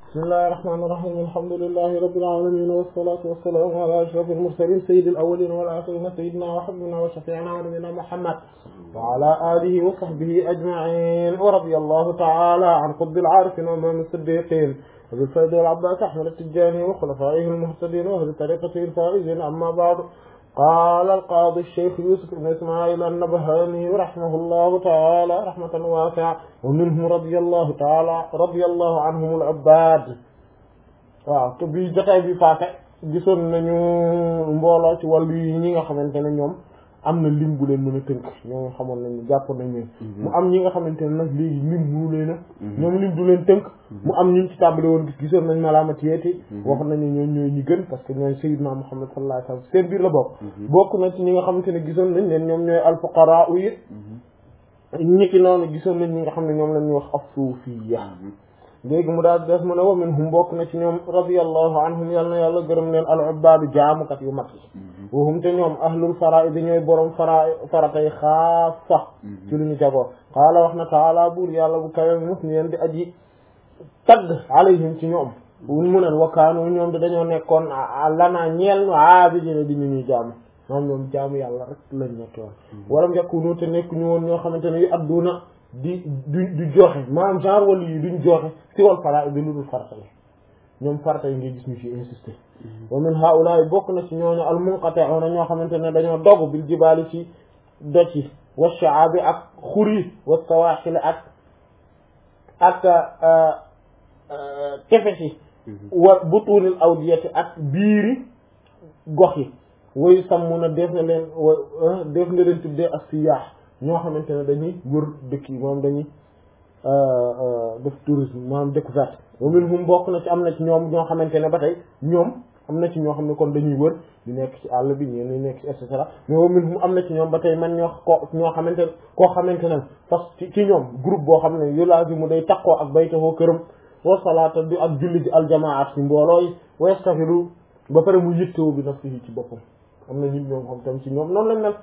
bismillahi rahmaani rahiim alhamdulillahi rabbil aalamiin wassalaatu wassalaamu alaa ashrafil mursaliin sayyidil awwaliina wal aaxiriina sayyidinaa wa habiibinaa wa shafii'inaa wa nabiyyinaa Muhammad wa alaa aalihi wa sahbihi ajma'iin wa radiyallahu ta'aalaa an qutbil aarifiin wa imaamil siddiiqiin abil faydi wal abbaas ahmad at-tijaani wa xulafaa'ihil muhtadiin wa ahli tariiqatihil faa'iziin ammaa ba'du qaala al-qaadi ash-shaykh Yuusuf ibn Ismaa'iil an-Nabhaani rahimahullahu ta'aalaa rahmatan waasi'a wa minhum radiyallahu ta'aalaa radiyallahu anhum al-'ubbaad waaw te bii jotaay bi paase gisoon nañu mbooloo ci wàllu yi ñi nga xamante ne ñoom am na lim bu leen mën a tënk ñoom xamoon nañu jàpp nañ leen mu am ñi nga xamante ne nag léegi lim mu leen a ñoom lim du leen tënk mu am ñu ci tàmbali woon gis gisoon nañ malaamatiyeeti wax nañu ñoom ñooy ñi gën parce que ñooy sayyidna Muhammad sallallahu alayhi wasallam seen biir la bokk bokk na ci ñi nga xamante ne gisoon nañ leen ñoom ñooy alfuqaraa yi ñi ki noonu gisoon nañ ñi nga xam ne ñoom lañuy wax as-suufiyya léegi mu daal def mu ne wa minhum bokk na ci ñoom radiyallahu anhum yal na yàlla gërëm leen al ubbaadu jaamukat yu mag yi wahum te ñoom ahlul faraa'id ñooy borom fara faratay xaasa ci lu ñu jagoo qaala wax na taala buur yàlla bu kawe mus ni yeen di aji tagg alayhim ci ñoom mu ne wakaanu ñoom di dañoo nekkoon lanaa ñeel nu aabidiina di ñu ñuy jaamu moom ñoom jaamu yàlla rek lañ nekk woon walam yakunu te nekk ñu woon ñoo xamante ne yu adduna di du du joxe maanaam genre wàllu yi duñ joxe si wal fara bi lu dul farata yi ñoom farata yi ngay gis ñu ci insister wa min haulaay bokk na ci ñooñu al munqati'una ñoo xamante ne dañoo dogg bil jibaali ci doj yi wa sha'abi ak xur yi wa sawaaxil ak ak tefes yi wa butunil awdiyati ak biiri gox yi wayu sàmm na def na leen wa def na leen tuddee ak siyaax ñoo xamante ne dañuy wër dëkk yi moom dañuy def tourisme maanaam découverte wa minhum bokk na ci am na ci ñoom ñoo xamante ne ba tey ñoom am na ci ñoo xam ne kon dañuy wër di nekk ci àll bi ñeen ñi nekk ci et cetera mais wa minhum am na ci ñoom ba tey man ñoo ko ñoo xamante ne koo xamante ne parce que ci ñoom groupe boo xam ne yulaazimu day takkoo ak baytahoo këram wa salaata bi ak julli ji aljamaat ci mbooloo yi wa yastaxilu ba pare mu yittewoo bi nafsihi ci boppam am na nit ñoom xam tam ci ñoom noonu lañ mel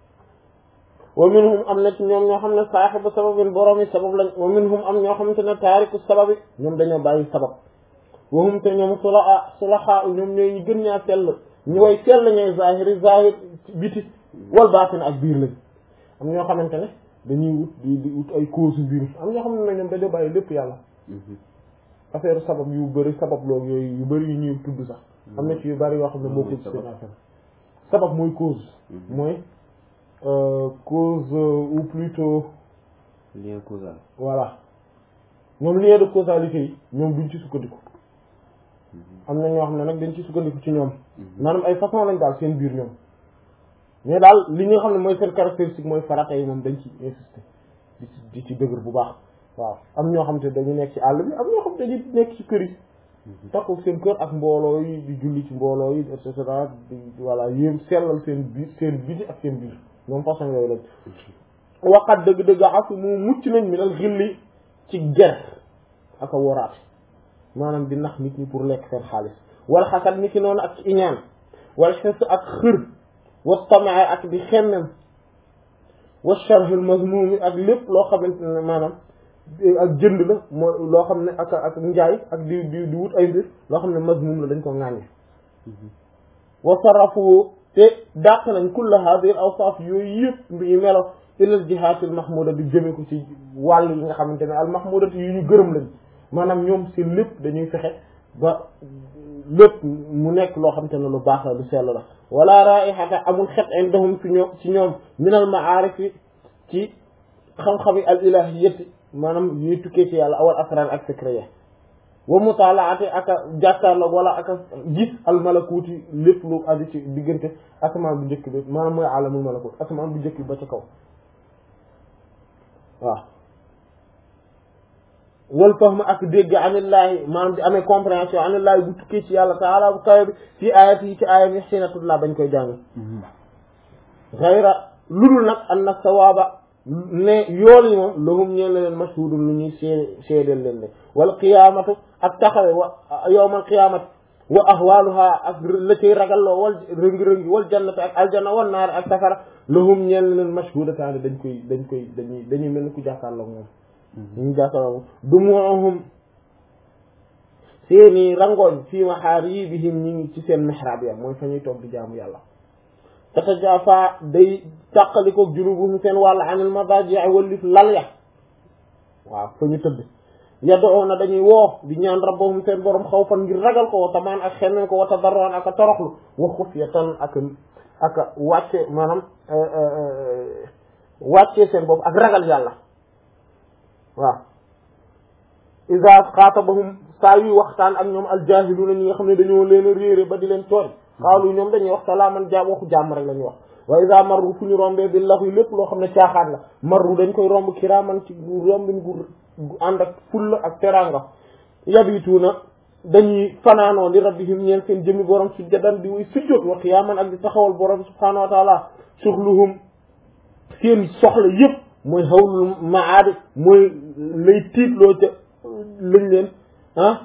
wa minhum am na ci ñoom ñoo xam ne saaxibu sababin borom yi sabab lañ wa minhum am ñoo xamante ne taariku sababi ñoom dañoo bàyyi sabab wahum te ñoom sulaha sulaha ñoom ñooy ñu gën ñaa sell ñu way sell ñooy zahiri zahir biti wal baatin ak biir lañ am ñoo xamante ne dañuy wut di di wut ay cause biir am ñoo xam ne ñoom dañoo bàyyi lépp yàlla affaire sabab yu bëri sabab loolu yooyu yu bëri yu ñuy tudd sax am na ci yu bëri yoo xam ne moo ko ci seen affaire sabab mooy cause mooy Euh, cause euh, ou plutôt lien causal voilà ñoom lien de causalité yi ñoom duñ ci sukkandiku am na ñoo xam ne nag dañ ci sukkandiku ci ñoom maanaam ay façon lañ daal seen biir ñoom mais daal li nga xam ne mooy seen caractéristique mooy farata yi moom dañ ci insister di ci di ci dëgër bu baax waaw am ñoo xam te dañu nekk ci àll bi am ñoo xam te dañu nekk ci kër yi takku seen kër ak mbooloo yi di julli ci mbooloo yi et cetera di voilà yéem sellal seen biir seen biti ak seen biir moom façon yooyu lañ waxat dëgg-dëgg asu mu mucc nañ mi dal xilli ci ger ak a woraate maanaam di nax nit ñi pour lekk seen xaalis wala xasat ni ki noonu ak ci iñaan wala xes ak xër wa tamaa ak di xemmem wa sharhul mazmumi ak lépp loo xamante ne maanaam ak jënd la mooy loo xam ne ak ak njaay ak di di di wut ay mbir loo xam ne mazmum la dañ ko ŋàññe wa sarafu te dàq nañ kulla hadhihi awsaf yooyu yëpp yi melo ilal jihaatil mahmuda bi jëme ko ci wàll yi nga xamante ne al mahmudati yu ñu gërëm lañ maanaam ñoom seen lépp dañuy fexe ba lépp mu nekk loo xamante ne lu baax la lu sell la wala raihata amul xet indahum ci ñoom ci ñoom minal ma'arif ci xam-xami al ilahiyati maanaam yuy tukkee ci yàlla awal asrar ak secret ya wa mutalaati aka jàkkaarloog wala aka gis al malakuuti lépp lu aju ci diggante asamaan bu njëkk bi maanaam mooy alamul malakut asamaan bu njëkk bi ba ca kaw waaw wal fahm ak dégg anillaahi maanaam di amee compréhension anillaahi bu tukkee ci yàlla taala bu kawe bi ci ayat yi ci ayat yi xiina tutlaa bañ koy jàng xayra ludul nag an na sawaaba ne yool yi moom lahum ñeen leen mashhudun lu ñuy seede seedeel leen ne wal qiyaamatu ak taxawe wa yawmal qiyaamati wa ahwaaluha ak la cay ragalloo wal rëngi-rëngi wal jannati ak aljanna wal naar ak safara lahum ñeen leen mashhudataani dañ koy dañ koy dañuy dañuy mel ni ku jàkkaarloo moom ñu jàkkaarloo moom dumuuhum seeni rangooñ fii mahaaribihim ñi ngi ci seen mihrab ya mooy fa ñuy toog di jaamu yàlla tatajafa day tàqalikoog junubuhum seen wàll anil madaji wallif lal ya waaw fa ñu tëdd yad'una dañuy woo di ñaan rabbahum seen borom xawfan ngir ragal ko wa tamaan ak xemmeen ko wa tadarruan ak a toroxlu wa xufyatan ak ak wàcce maanaam wàcce seen bopp ak ragal yàlla waaw iza xaatabahum saa yuy waxtaan ak ñoom aljahiluuna ñi nga xam ne dañoo leen a réere ba di leen tooñ xaalu ñoom dañuy wax salaaman jaam waxu jàmm rek la ñuy wax wa iza marru fu ñu rombee bi lax yi lépp loo xam ne caaxaan la marru dañ koy romb kiraaman ci rombin gu gu ànd ak fulla ak teranga yabituuna dañuy fanaanoo li rabbihim ñeen seen jëmi borom sujjadan di wuy sujjóot wa qiyaaman ak di taxawal borom subhaanahu wa taala suxluhum seen soxla yëpp mooy hawlul maadi mooy lay tiitloo ca lañ leen ah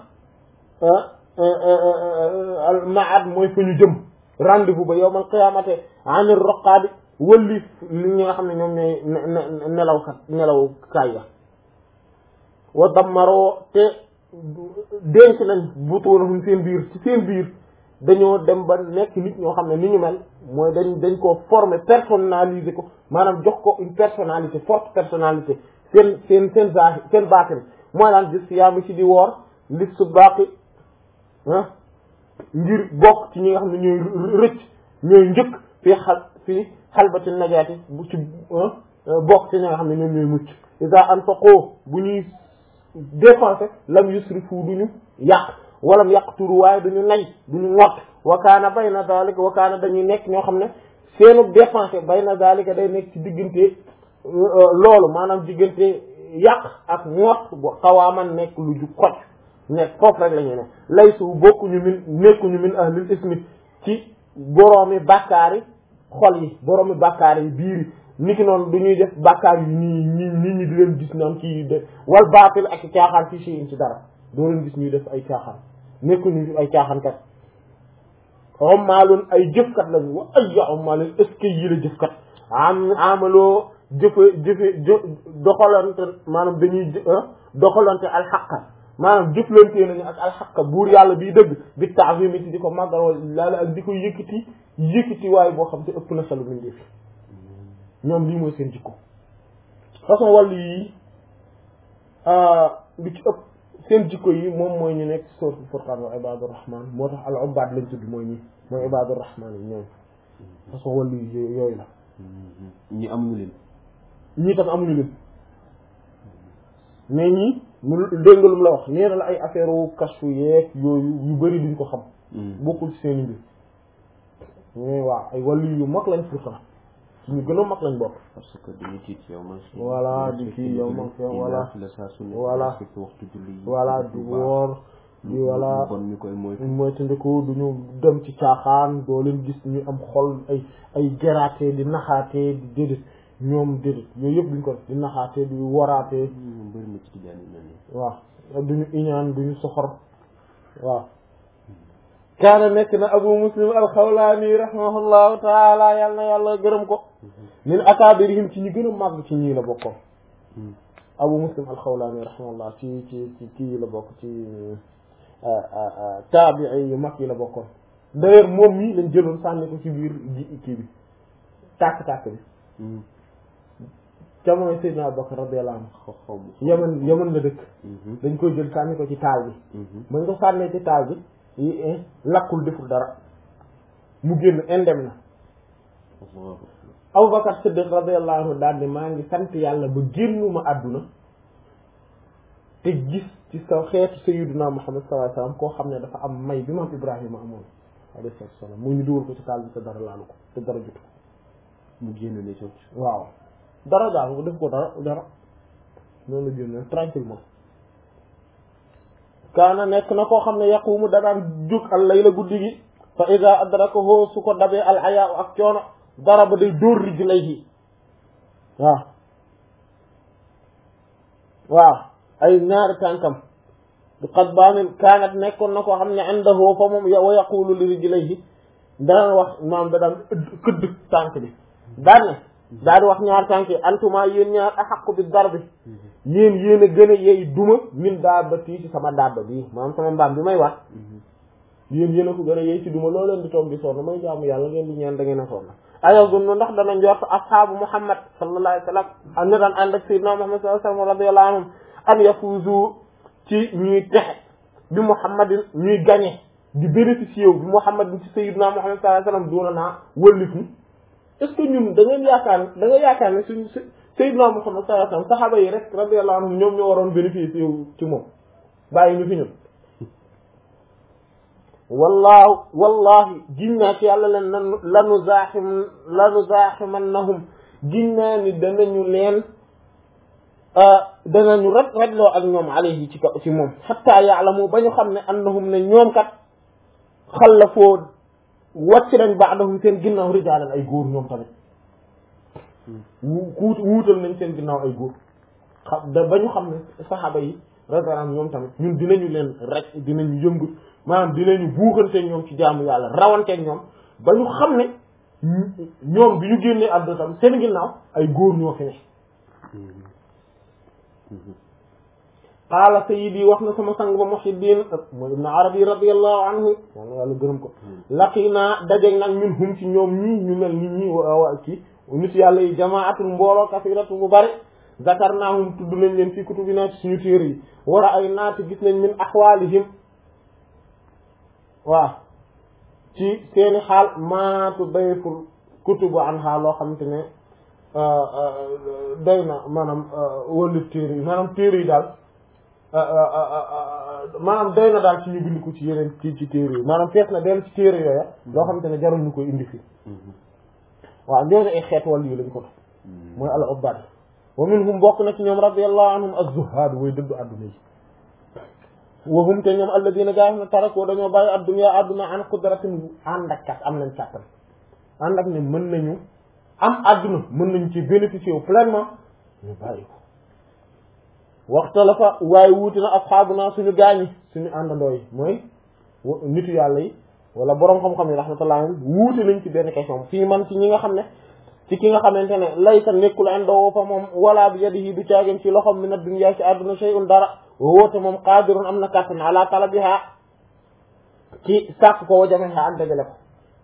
al maad mooy fa ñu jëm rendez-vous ba yowmal qiyaamate anir roqaadi wëlli li ñi nga xam ne ñoom ñooy nelawkat nelaw kaay ya wa dammaroo te denc nañ butuunahum seen biir ci seen biir dañoo dem ba nekk nit ñoo xam ne ni ñu mel mooy dañ dañ koo former personnaliser ko maanaam jox ko une personnalité forte personnalité seen seen seen zahir seen baatin mooy laan gis yaa mi ci di woor lis su baqi ah ngir bokk ci ñi nga xam ne ñooy rëcc ñooy njëkk fii xal fii xalbati najaati bu ci bokk ci ñi nga xam ne ñoom ñooy mucc isa anfaqoo bu ñuy dépensé lam yusrifu duñu yàq walam yaqturu waaye duñu nay duñu ngott wa kaana bayna zalika wa kaana dañuy nekk ñoo xam ne seenu dépensé bayna zalika day nekk ci diggante loolu maanaam diggante yàq ak ngott bu xawaaman nekk lu ju xoj nekk foofu rek la ñu ne laysu bokkuñu min nekkuñu min ahlil ismi ci boroomi bàkkaari xol yi boroomi bàkkaar yi biir yi niki noonu du ñuy def bàkkaar yi nii nii nit ñi di leen gis naan kii de wal baatil ak caaxaan fii si ci dara doo leen gis ñuy def ay caaxaan nekkuñu ay caaxaankat ommaalun ay jëfkat lañu wa ay ommaalun est ce que yi la jëfkat am amaloo jëfe jëfe doxalante maanaam dañuy doxalante alxaqa maanaam jëflante nañu ak alxaqa buur yàlla biy dëgg bi taafimi ci di ko màggal wala laala ak di ko yëkkati yëkkati waaye boo xam te ëpp na salu mindee fi ñoom lii mooy seen jikko façon wàllu yi li ci ëpp seen jikko yi moom mooy ñu nekk suratul furqaan wa ibadur rahman moo tax al ubaad lañ tudd mooy ñi mooy ibadur rahman yi ñoom façon wàllu yi yooyu la ñi amuñu leen ñii tam amuñu leen mais ñii mu dégg nga lu mu la wax nee na la ay affaire wu kashfu yeeg yooyu yu bëri duñ ko xam bokkul ci seen i mbir mais waaw ay wàllu yu mag lañ pourtant ñu gën a mag lañ bokk parce que dañuy tiit yow man voilà di kii yow man fi voilà la saa su ne voilà respecté waxtu julli yi voilà di woor di voilà bon ñu koy moytu moytandiku duñu dem ci caaxaan doo leen gis ñu am xol ay ay geraatee di naxaatee di déedéet ñoom déedéet yooyu yëpp duñ ko def di naxaatee di waraatee ñoom bëri na ci tijaan yi mel nii waaw duñu iñaan duñu soxor waaw kaana nekk na abu muslim alxawlaani rahimahullahu taala yàlla na yàlla gërëm ko min akaabirihim ci ñi gën a màgg ci ñii la bokkoon abu muslim alxawlaani rahimahullah ci ci ci kii la bokk ci taabii yu mag yi la bokkoon d'ailleurs moom mii lañ jëloon sànni ko ci biir ji kii bi tàkk-tàkk bi jamono Seydina Abubakar radiyallahu anhu xaw xaw ma yaman yaman la dëkk dañ koy jël sànni ko ci taal bi bañ ko sànnee ci taal bi yi lakkul deful dara mu génn indem na Abubakar Siddiq radiyallahu anhu daal ni maa ngi sant yàlla ba génnuma àdduna te gis ci sa xeetu sayyiduna Muhammad sallallahu alayhi wasallam koo xam ne dafa am may bi maam Ibrahima amoon alayhi salaam mu ñu dugal ko ci taal bi te dara laalu ko te dara jutu ko mu génn ne cooc waaw dara daal ko def ko dara dara noonu la génne tranquillement kaana nekk na koo xam ne yaqumu danaan jóg al layla guddi gi fa ida adrakahu su ko dabee al hayaa ak coono dara ba day dóor rijlayhi waaw waaw ay ñaari tànkam du qad baamin kaanat nekkoon na koo xam ne indahu fa moom wa yaqulu li rijlayhi daan wax maam da daan këdd tànk bi daan ne daal di wax ñaar tànk yi antuma yéen ñaar axaqu bi darbi yéen yéen a gën a yey duma min daaba tii ci sama daaba bii maanaam sama mbaam bi may wax yéen yéen a ko gën a yey ci duma loo leen di toog di sonn may jaamu yàlla ngeen di ñaan da ngeen a sonn ayazunnu ndax dana njort ashaabu muhammad sallallahu alayhi wa sallam am na daan ànd ak sayyidina muhammad sallallahu alayhi wa sallam radiyallahu anhum an yafuzu ci ñuy texe bi muhammadin ñuy gañe di bénéficier wu bi muhammadin ci sayyidina muhammad sallallahu alayhi wa sallam doona naa wëllif ni est-ce que ñun da ngeen yaakaar da nga yaakaar ne suñ sayyidina muhammad sallallahu alayhi wa sallam saxaaba yi rek radiyallahu anhum ñoom ñoo waroon bénéficier wu ci moom bàyyi ñu fi ñun wallaahu wallahi giñ naa ci yàlla leen lanu lanu zaaxim lanu zaaximannahum giñ naa ni danañu leen danañu ret retloo ak ñoom alayhi ci kaw ci moom xatta yaalamu ba ñu xam ne annahum ne ñoom kat xallafoo wàcc nañ baadahum seen ginnaaw rijaalan ay góor ñoom tamit wuut wuutal nañ seen ginnaaw ay góor xam da ba ñu xam ne saxaaba yi radiyallahu ñoom tamit ñun dinañu leen rek dinañu yëngu maanaam dinañu buuxanteeg ñoom ci jaamu yàlla rawanteeg ñoom ba ñu xam ne ñoom bi ñu génnee àdduna tam seen ginnaaw ay góor ñoo fi ne qaala sayyidi wax na sama sang ba Muhyiddin mooy Ibn Arabi radiyallahu anhu yàlla yàlla gërëm ko laqinaa dajeeg nag ñun hum ci ñoom ñii ñu mel nit ñi wa ci nit yàlla yi jamaatul mbooloo kasiratu bu bari zakarnaahum tudd nañ leen fii kutubinaa ci suñu téere yi war a ay naati gis nañ min axwaalihim waaw ci seeni xaal maatu dayful kutubu an xaal loo xamante ne doy na maanaam wëllu téere yi maanaam téere yi daal maanaam doy na daal ci ñu bind ko ci yeneen ci ci téere yi maanaam fees na dellu ci téere yooya loo xamante ne jarul ñu koy indi fii waaw ñooñu ay xeet wàll yi lañ ko def mooy al ubbad wa minhum bokk na ci ñoom radiyallahu anhum az-zuhad way dëddu adduna yi wa hum te ñoom alladina gaa xam ne tarakoo dañoo bàyyi adduna adduna an qudratin ànd ak kat am nañ kàttan ànd ak ne mën nañu am adduna mën nañu ci bénéficier wu pleinement ñu bàyyi ko waxta la fa waaye wuuti na asxaabuna suñu gaañi suñu àndandoo yi mooy nitu yàlla yi wala borom xam-xam yi rahmatullah wuute nañ ci benn question fii man ci ñi nga xam ne ci ki nga xamante ne laysa nekkul indoo fa moom wala bi yadihi du caagin ci loxom min ad-dunya ci àdduna shay'un dara woote moom qaadirun am na kàttan ala talabiha ci sàkk ko wa jameha ak dajale ko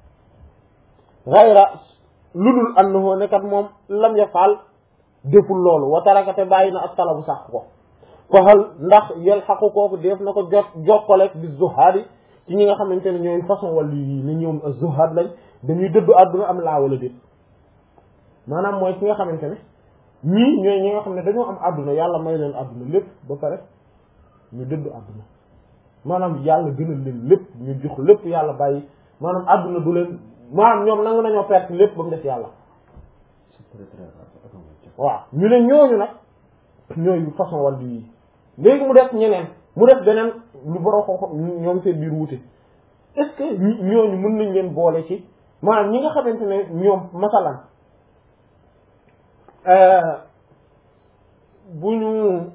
gayra ludul annahu ne kat moom lam yafal deful loolu wa tarakate bàyyi na ak talabu sàkk ko fa hal ndax yel xaqu kooku def na ko jot jokkaleeg bi zuhaadi ci ñi nga xamante ne ñooy façon wàllu yi ni ñoom zuhaad lañ dañuy dëddu àdduna am laa wala déet maanaam mooy ki nga xamante ne ñii ñooy ñi nga xam ne dañoo am àdduna yàlla may leen àdduna lépp ba pare ñu dëddu àdduna maanaam yàlla gënal leen lépp ñu jox lépp yàlla bàyyi maanaam àdduna du leen maanaam ñoom nangu nañoo perte lépp ba mu def yàlla waaw ñu ne ñooñu nag ñooy façon wàllu yi léegi mu def ñeneen mu def beneen lu boroo ko ñoom seen biir wuute est-ce que ñooñu mën nañ leen boole ci maanaam ñi nga xamante ne ñoom masalan bu ñu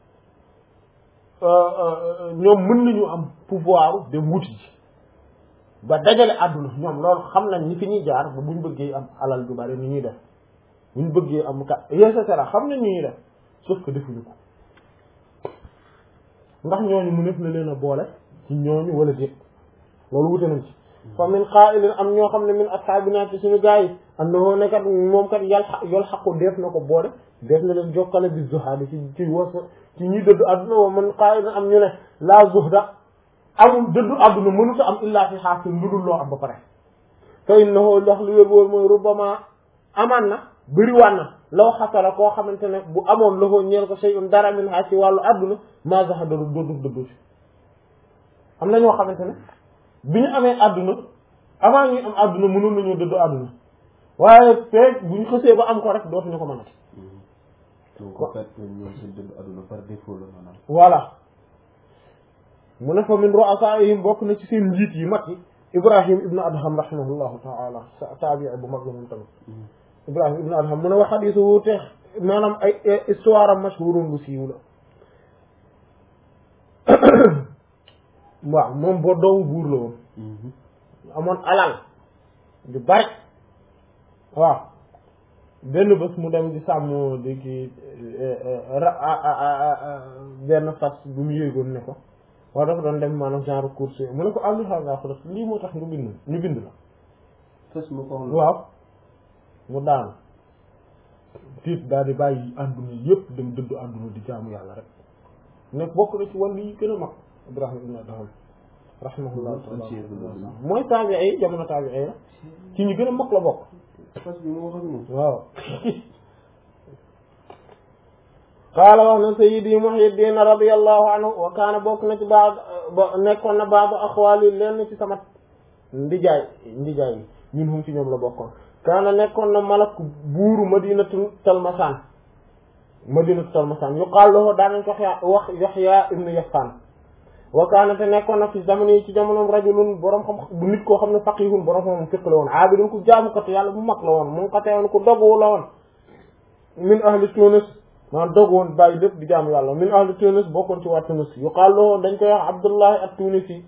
ñoom mën nañu am pouvoir de wuti ji ba dajale àdduna ñoom loolu xam nañ ni fi ñuy jaar ba buñ bëggee am alal ju bari ni ñuy def buñ bëggee am ka et cetera xam nañ ni ñuy def sauf que defuñu ko ndax ñooñu mu nekk na leen a boole ci ñooñu wala déet loolu wute nañ ci fa min qaa'ilin am ñoo xam ne min ashaabina ci suñu gaa yi annahu ne kat moom kat yal yol xaqu def na ko boole def na leen jokkale bi zuhaadi ci ci was ci ñuy dëddu àdduna wa man qaa'ilin am ñu ne laa zuhda amul dëddu àdduna mënuta am illaa fi xaasin lu dul loo am ba pare fa innahu ndax lu wér wóor mooy rubbama amaan na bëriwaan na law xasala koo xamante ne bu amoon loxo ñeel ko shay'un dara min ha ci wàllu àdduna maa zahada du doodu dëddu si am na ñoo xamante ne bi ñu amee àdduna avant ñuy am àdduna mënoon nañoo dëddu àdduna waaye feeg bu ñu xësee ba am ko rek dootuñu ko mënati. donc en fait ñoom seen dëddu àdduna par défaut la maanaam. voilà mu ne fa min ru'asaa'ihim bokk na ci seen njiit yi mag yi Ibrahim ibnu Adham rahimahullahu ta'ala taabi'i bu mag la moom tamit. Ibrahim ibnu Adham mu ne wax xadiisu wuute maanaam ay histoire am mashhurun bu siiw la. waaw moom boo doomu buur la woon amoon alal du bari waaw benn bés mu dem di sàmm di ki benn fas bu mu yéegoon ne ko wala dafa doon dem maanaam genre course mu ne ko am na xam ko def lii moo tax nga bind ñu bind la fas ma ko wax waaw mu daanu tiit daal di bàyyi àdduna yëpp dem dëddu àdduna di jaamu yàlla rek nekk bokk na ci wàllu yi gën a mag Ibrahima ibn Adham rahimahullah taala mooy taabi ay jamono taabi ay la ci ñu gën a mag la bokk fas bi moo xam moom waaw qaala wax na sayyidi Muhyiddin radiyallahu anhu wa kaana bokk na ci baax ba nekkoon na baax axwaali lenn ci sama ndijaay ndijaay yi ñun hum ci ñoom la bokkoon kaana nekkoon na malak buuru madinatu talmasaan madinatu talmasaan yuqaal lahu daanañ ko wax Yaxya ibnu Yasaan wa kaana te nekkoon na fi jamono yi ci jamonoom rajulun borom xam bu nit koo xam ne faqihun borom xam fiq la woon aabidun ku jaamukatu yàlla bu mag la woon mu ngi ko teewoon ku dogu la woon min ahli Tunis maanaam dogu woon bàyyi lépp di jaamu yàlla min ahli Tunis bokkoon ci waa Tunis yuqaal lahu dañ koy wax Abdullahi at-Tunisi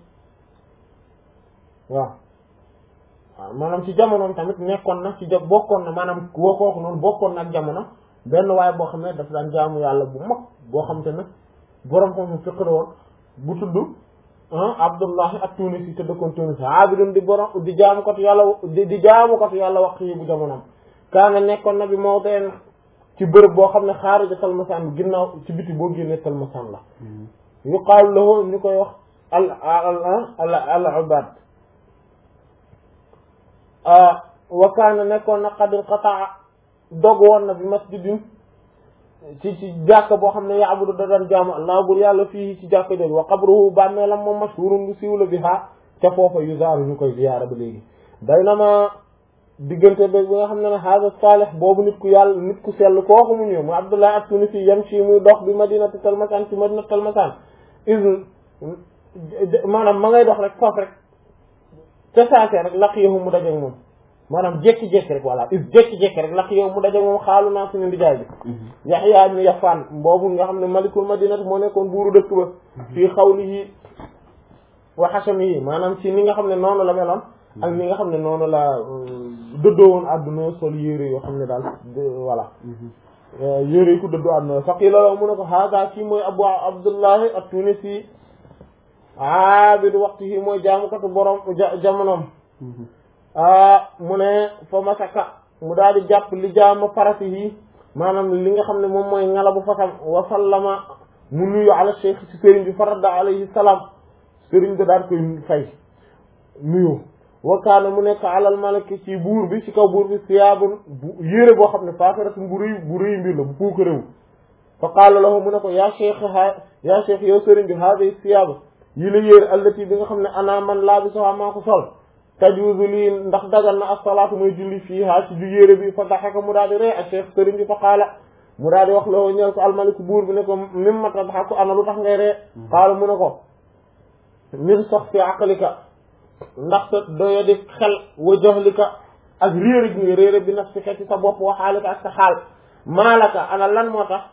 waaw waaw maanaam ci jamonoom tamit nekkoon na ci ja bokkoon na maanaam woo kooku noonu bokkoon na ak jamono benn waaye boo xam ne daf daan jaamu yàlla bu mag boo xam te ne borom ko mu fiq la woon bu tudd Abdullahi at-Tunisi te dëkkoon Tunis abidun di borom di jaamukatu yàlla di di jaamukatu yàlla wax yi bu jamonoom kaana nekkoon na bi mawdeen ci bërëb boo xam ne xaarija Talmasaan bi ginnaaw ci biti boo génnee Talmasaan la yuqaalu lahu ñu koy wax al al al al ubad wa kaana nekkoon na qad inqataa dog woon na bi masjidin ci ci jàkka boo xam ne yaabudu da daan jaamu allah bur yàlla fii ci jàkka jooju wa qabruhu bàmmeelam moom mashhurun bu siiw la bi ha ca foofa yuzaaru ñu koy ziyaara ba léegi baynama diggante ba bi nga xam ne ne haada saalih boobu nit ku yàlla nit ku sell kooku mu ñëw mu abdullah at-tunisi yamshi muy dox bi madinati talmasaan ci madinati talmasaan is maanaam ma ngay dox rek foofu rek ca saase rek laqiyahu mu dajeeg moom maanaam jékki-jékki rek voilà is jékki-jékki rek laqiyahu mu dajeeg moom xaalu naa suñu ndijaay bi yaxya ibn yafaan boobu nga xam ne malikul madinati moo nekkoon buuru dëkk ba fii xawlihi wa xasamihi maanaam ci ni nga xam ne noonu la meloon ak ni nga xam ne noonu la dëddoo woon àdduna sol yére yoo xam ne daal voilà yére yi ku dëddoo àdduna faqila la mu ne ko hada kii mooy abu abdullahi at-tunisi aabidu waxtihi mooy jaamukatu borom jamonoom mu ne fa masaka mu daal di jàpp li jaama farasihi maanaam li nga xam ne moom mooy ngalabu fasam wa sallama mu nuyu ala cheikh ci sëriñ bi faradda alayhi salaam sëriñ bi daal koy fay nuyu wa kaana mu nekk alal malaki ci buur bi ci kaw buur bi siyaabun bu yére boo xam ne faakaratum bu rëy bu rëy mbir la bu puuka réew fa qaala lahu mu ne ko yaa cheikh ha yaa cheikh yow sëriñ bi haadi siyaaba yi la yére allati bi nga xam ne ana man laa bi soxaa maa ko sol tajuuzu lii ndax dagal na as-salaatu mooy julli fii haa ci ju yére bi fa daxaka mu daal di ree ak cheikh sëriñ bi fa qaala mu daal di wax loo ñeel ko almaliku buur bi ne ko mimma tadhaku ana lu tax ngay ree qaala mu ne ko min sax fi aqlika ndax sa doya di xel wa jahlika ak réere gi nga réere bi nafsika ci sa bopp wa xaalika ak sa xaal maalaka ana lan moo tax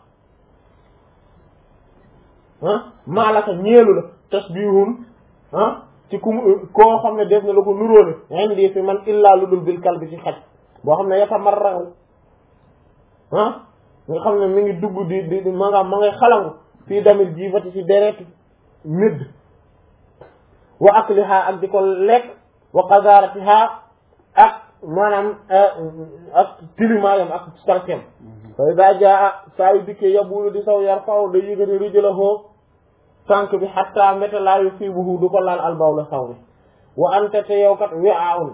ah maalaka ñeelu la tasbihun ah ci ku koo xam ne def na la ko nuróole indi fi man illaa lu dul bil kalbi ci xaj boo xam ne yatamarrahu ah nga xam ne mi ngi dugg di di di ma nga ma ngay xalangu fii damit jiifati ci deret médd wa akliha ak di ko lekk wa qazaratiha ak maanaam ak tilimaayam ak sarkem fa ida jaa saa yu dikkee yabulu di saw yar faw da yëgati rijlahu tànk bi xatta mbéta laa yu fii buhu du ko laal albaw la saw bi wa ante te yow kat wi aun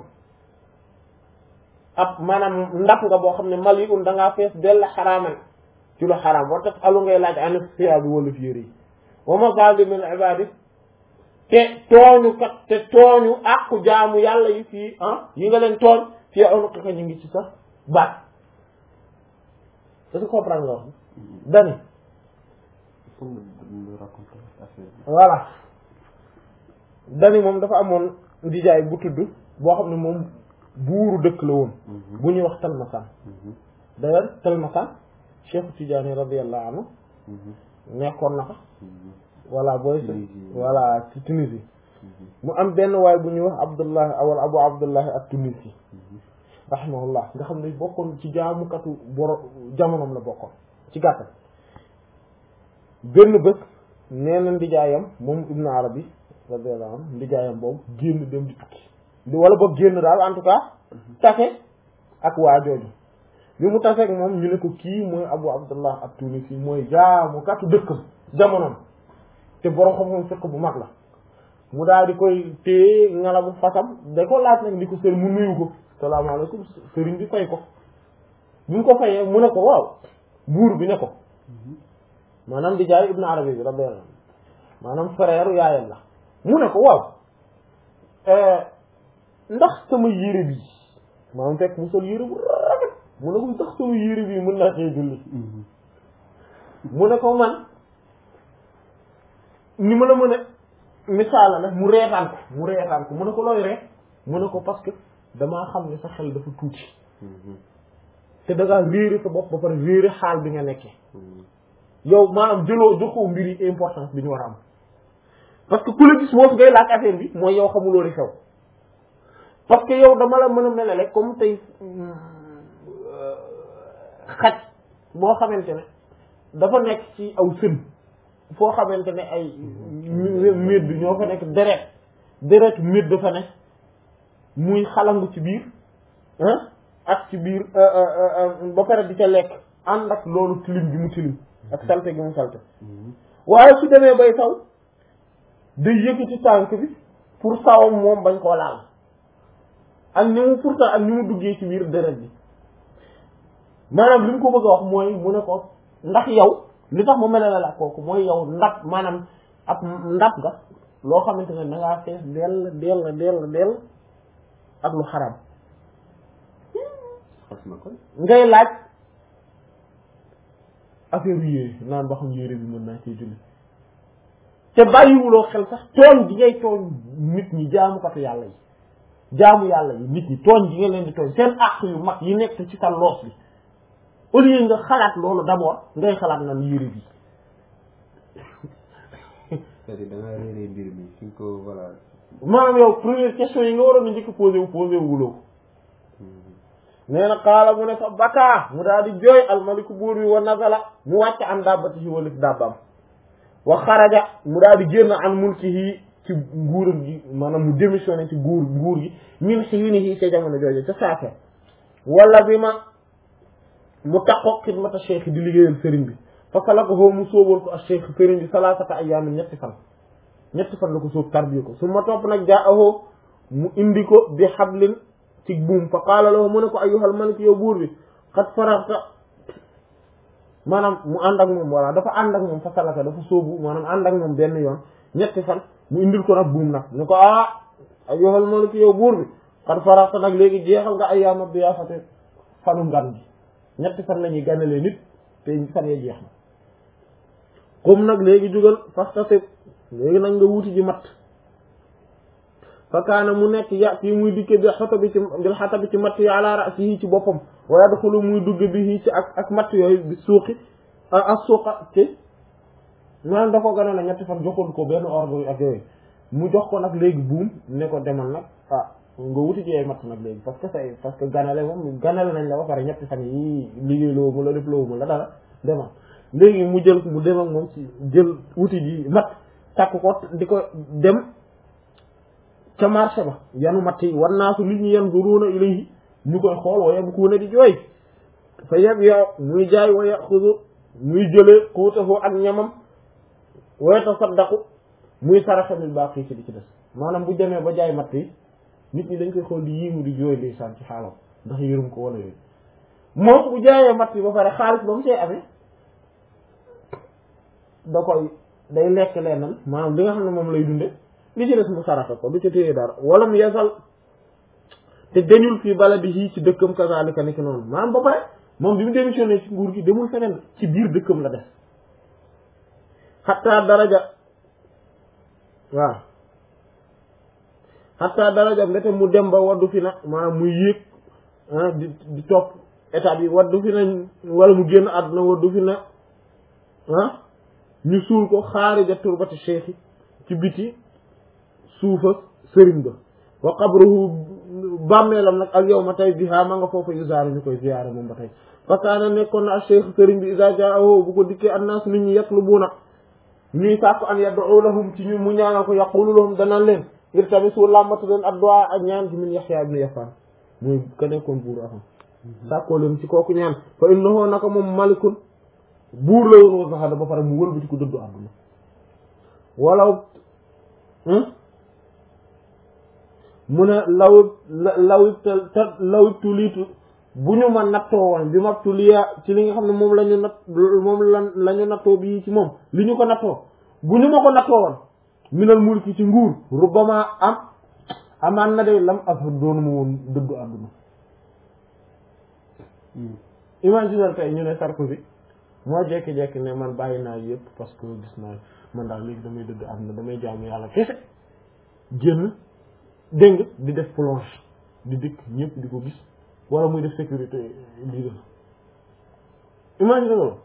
ab maanaam ndax nga boo xam ne mali un da ngaa fees dell xaraaman ci lu xaraam wa tax alu ngay laaj an siya bi wala fiér yi wa mazalimin ibadi te tooñu kat te tooñu àqu jaamu yàlla yi fii ah yi nga leen tooñ fii unuqi ka ñu ngi ci sa baat est-ce que comprendre nga wax dani voilà dani moom dafa amoon ndijaay bu tudd boo xam ne moom buuru dëkk la woon bu ñuy wax Talmasan d'ailleurs Talmasan Cheikh Tidiane radiyallahu anhu nekkoon na fa voilà booy voilà ci Tunisie mu am benn waay bu ñuy wax Abdullahi awal Abu Abdullahi at-Tunisi rahimahullah nga xam ne bokkoon ci jaamukatu boro jamonoom la bokkoon ci gàttal benn bés nee na ndijaayam moom ibnu arabi radiyallahu anhu ndijaayam boobu génn dem di tukki di wala boog génn daal en tout cas tase ak waa jooju bi mu taseeg moom ñu ne ko kii mooy abu abdullah at tunisi mooy jaamukatu dëkkam jamonoom te borom xam-xam fekk bu mag la mu daal di koy téye ngalabu fasam da ko laaj nag di ko sëriñ mu nuyu ko salaamaaleykum sëriñ bi fay ko bi mu ko fayee mu ne ko waaw buur bi ne ko maanaam di jaay ibnu arabi bi radiyallahu anhu maanaam frère yaayam la mu ne ko waaw ndax sama yére bi maanaam fekk mu sol yére bu rafet mu ne ko ndax sama yére bi mën naa xëy julli mu ne ko man ni ma la mën a misaala nag mu reetaan ko mu reetaan ko mu ne ko looy ree mu ne ko parce que damaa xam ne sa xel dafa tuuti te da ngaa réere sa bopp ba pare réere xaal bi nga nekkee yow maanaam jëloo joxoo mbir yi importance bi ñu war a am parce que ku la gis moo fi ngay laaj affaire bi mooy yow xamuloo li xew parce que yow dama la mën a melale comme tey xaj boo xamante ne dafa nekk ci aw sën foo xamante ne ay médd ñoo fa nekk deret deret médd dafa nekk muy xalangu ci biir ak ci biir ba pare di ca lekk ànd ak loolu tilim gi mu tilim ak salte gi mu salte waaye su demee bay saw day yëkkati tànk bi pour sawam moom bañ koo laal ak ni mu pourtant ak ni mu duggee ci biir deret bi maanaam li mu ko bëgg a wax mooy mu ne ko ndax yow li tax mu melale la kooku mooy yow ndab maanaam ab ndab nga loo xamante ne da ngaa fees dell dell dell dell ak lu xaram ngay laaj affaire yére naan ba xam yére bi mën naa cee julli te bàyyiwuloo xel sax tooñ gi ngay tooñ nit ñi jaamukatu yàlla yi jaamu yàlla yi nit ñi tooñ gi nga leen di tooñ seen àq yu mag yi nekk ci sa loos bi au lieu nga xalaat loolu d'abord ngay xalaat nan yére bi c'est-à-dire da ngaa réeree mbir mi fi nga ko voilà maanaam yow première question yi nga waroon a njëkk posé wu posé wu wuloo nee na xaala mu ne fa bakaa mu daal di jooy almaliku buur bi wa nazala mu wàcc an dabbati yi walif dabbam wa xaraja mu daal di génn an mulkihi ci nguuram gi maanaam mu démissionné ci nguur nguur gi min xiinihi ca jamono jooju ca saafe wala bi ma mu taqoo xidmata cheikh di liggéeyal sëriñ bi fa salakahu mu sóobal ko ak cheikh sëriñ bi salaasata ayyaamin ñetti fan ñetti fan la ko sóob tarbiya ko su ma topp nag jaa ahoo mu indi ko bi xablin ci buum fa qaala lahu mu ne ko ayyuhal malik yow buur bi xat faraxta maanaam mu ànd ak moom voilà dafa ànd ak moom fa salaka dafa sóobu maanaam ànd ak moom benn yoon ñetti fan mu indil ko nag buum nag ne ko ah ayyuhal malik yow buur bi xat faraxta nag léegi jeexal nga ayyaama diyaafati fanu ngan gi ñetti fan la ñuy gànnalee nit te fan ya jeex na comme nag léegi jugal fastasib léegi nag nga wuti ji mat fa kaana mu nekk ya fii muy dikke bi xata bi ci bil xata bi ci matt yi ala rasihi ci boppam wa yadxulu muy dugg bi ci ak ak matt yooyu bi suuqi ak suuqa ci maanaam da ko gën a la ñetti fan joxoon ko benn ordre ak yooyu mu jox ko nag léegi buum ne ko demal nag ah nga wuti ci ay matt nag léegi parce que say parce que ganale moom ganale nañ la ba pare ñetti fan yi liggéey loo mu la def loo mu la dara demal léegi mu jël mu dem ak moom ci jël wuti ji matt takk ko di ko dem ca marché ba yanu matt yi war naa su nit ñi yan zuruuna ilayhi ñu koy xool wa yabkuuna di jooy fa yeb yow muy jaay wa yaxudu muy jëlee kuutahu ak ñamam wa yatasaddaqu muy saraxe bil baaqi ci di ci des maanaam bu demee ba jaay matt yi nit ñi dañ koy xool di yiimu di jooy ndeysaan ci xaalam ndax yërëm ko wala yooyu moom bu jaayee matt yi ba pare xaalis ba mu see amee da koy day lekk leenal maanaam li nga xam ne moom lay dunde li ci des mu saraxe ko du ci téye dara wala mu yesal te dañul fii bala di yii ci dëkkam kazalika ni ki noonu maanaam ba pare moom bi mu démissionné ci nguur gi demul feneen ci biir dëkkam la def xataa daraja waaw xataa daraja mbete mu dem ba waddu fi na maanaam muy yéeg di di topp état bi waddu fi na wala mu génn àdduna waddu fi na ah ñu suul ko xaarija turbati cheikh ci biti suufa sëriñ ba wa qabruhu bàmmeelam nag al yawma tey biha ma nga foofu yuzaar ñu koy ziyaare moom ba tey fa kaana nekkoon na cheikh sëriñ bi iza jaahu bu ko dikkee annaas nit ñi yatlubuuna ñuy sàkku an yad'u lahum ci ñu mu ñaanal ko yaqulu lahum dana leen ngir tamit su làmbatu leen addu'a ak ñaan ci min Yahya ibn Yafan muy ka nekkoon buur afam sàkkoo leen ci kooku ñaan fa innahu naka moom malikun buur la woon wa zahada ba pare mu wëlbati ko dëddu àdduna walaw mu ne law law te law tuliitu bu ñu ma nattoo woon bi ma tuliya ci li nga xam ne moom la ñu natt moom la la ñu nattoo bii ci moom li ñu ko nattoo bu ñu ma ko nattoo woon minal mulki ci nguur rubbama am amaan na de lam afar doonu ma woon dëddu àdduna imaginer tey ñu ne Sarkozy moo jekki-jekki ne man bàyyi naa yëpp parce que gis naa man daal léegi damay dëdd àdduna damay jaamu yàlla kese génn dégg nga di def plonge di dëkk ñëpp di ko gis wala muy def sécurité lii def imagine loolu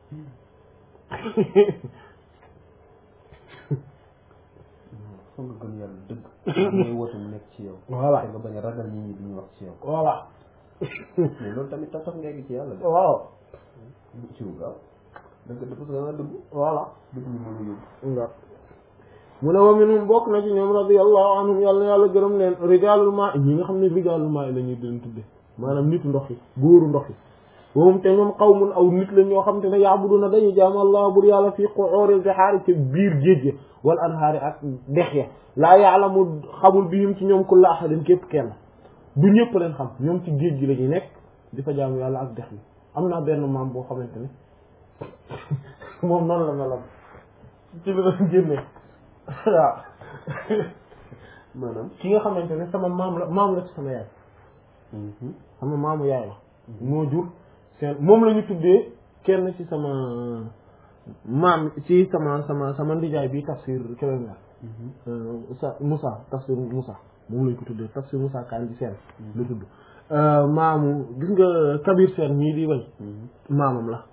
foog nga gëm yàlla dëgg mooy woote mu nekk ci yow voilà te nga bañ a ragal nit ñi di ñu wax ci yow voilà mais loolu tamit tax tax nga egg ci yàlla de waaw ci wu gaaw da nga parce que da nga dëgg voilà dëgg ñu mën a yóbbu nga mu ne wa minhum bokk na ci ñoom radiyallahu anhum yàlla yàlla gërëm leen rijaalul maa ñi nga xam ne rijaalul maa la ñuy leen tudde maanaam nitu ndox yi góoru ndox yi moom te ñoom qawmun aw nit la ñoo xam te ne yaabuduna dañuy jaamu allah bur yàlla fii qu'uril bihaari ci biir géej ya wal anhaari ak dex ya laa yaalamu xamul bihim ci ñoom kulla ahadin képp kenn du ñëpp leen xam ñoom ci géej gi la ñuy nekk di fa jaamu yàlla ak dex yi am naa benn maam boo xamante ne moom noonu la melam ci li doon génne waaw maanaam ki nga xamante ne sama maam la maam la ci sama yaay sama maamu yaay la moo jur seen moom la ñu tuddee kenn ci sama maam ci sama sama sama ndijaay bi tafsir keneen la Moussa Moussa tafsir Moussa moom lañ ko tuddee tafsir Moussa Kandji Sène la tudd maamu gis nga Kabir Sène mii di way maamam la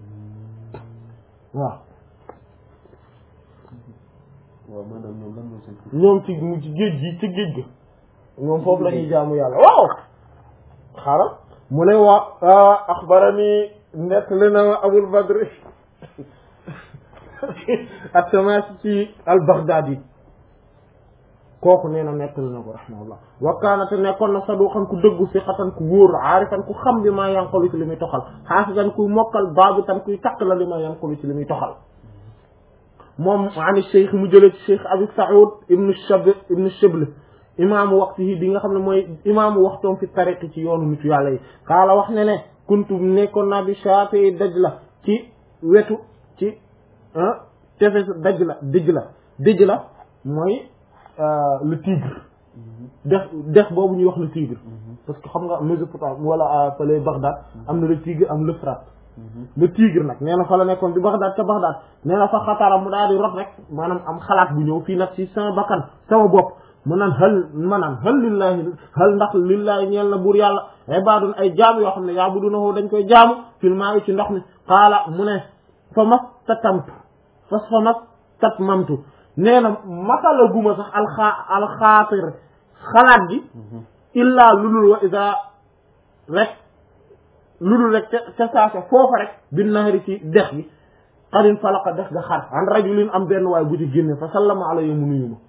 waaw waaw maanaam ñoom lan mooy seen tur ñoom ci mu ci géej gi ci géej ga ñoom foofu la ñuy jaamu yàlla waaw xaaral mu ne waa axbarani nettali na abul badri at-Tamaasi ci al-Baghdadi kooku nee na nettali na ko rahimahullah wa kaana te nekkoon na saduqan ku dëggu siqatan ku wóor aarifan ku xam bi maa yanqulu ci li muy toxal xaafisan kuy mokkal baabitan kuy takk la li maa yanqulu ci li muy toxal moom ani cheikh mu jëlee ci cheikh abi saoud ibnu shab ibnu shibl imaamu waxtihi bi nga xam ne mooy imaamu waxtoom fi tariqi ci yoonu nitu yàlla yi xaala wax ne ne kuntu nekkoon naa bi shaati daj la ci wetu ci tefes daj la dëj la dëj la mooy le tigre dex dex boobu ñuy wax le tigre parce que xam nga Mésopotamie wala fële Bagdad am na le tigre am l'Euphrate le tigre nag nee na fa la nekkoon bi Bagdad ca Bagdad nee na fa xatara mu daal di rot rek maanaam am xalaat bu ñëw fii nag ci sama bakkan sama bopp mu naan xël maanaam xël lillahi xël ndax lillahi ñeel na buur yàlla ibadun ay jaam yoo xam ne yaabudunahu dañ koy jaamu fil maa'i ci ndox mi qaala mu ne fa mas tatamtu fas fa mas tat mamtu nee na masala guma sax alxaa alxaatir xalaat gi illaa lulul wa isa rek lulul rek ca ca saasa foofa rek bin nahari ci dex gi xarin falaqa dex ga xar an rajulin am benn waay bu ci génne fa sallama alayhi mu nuyu ma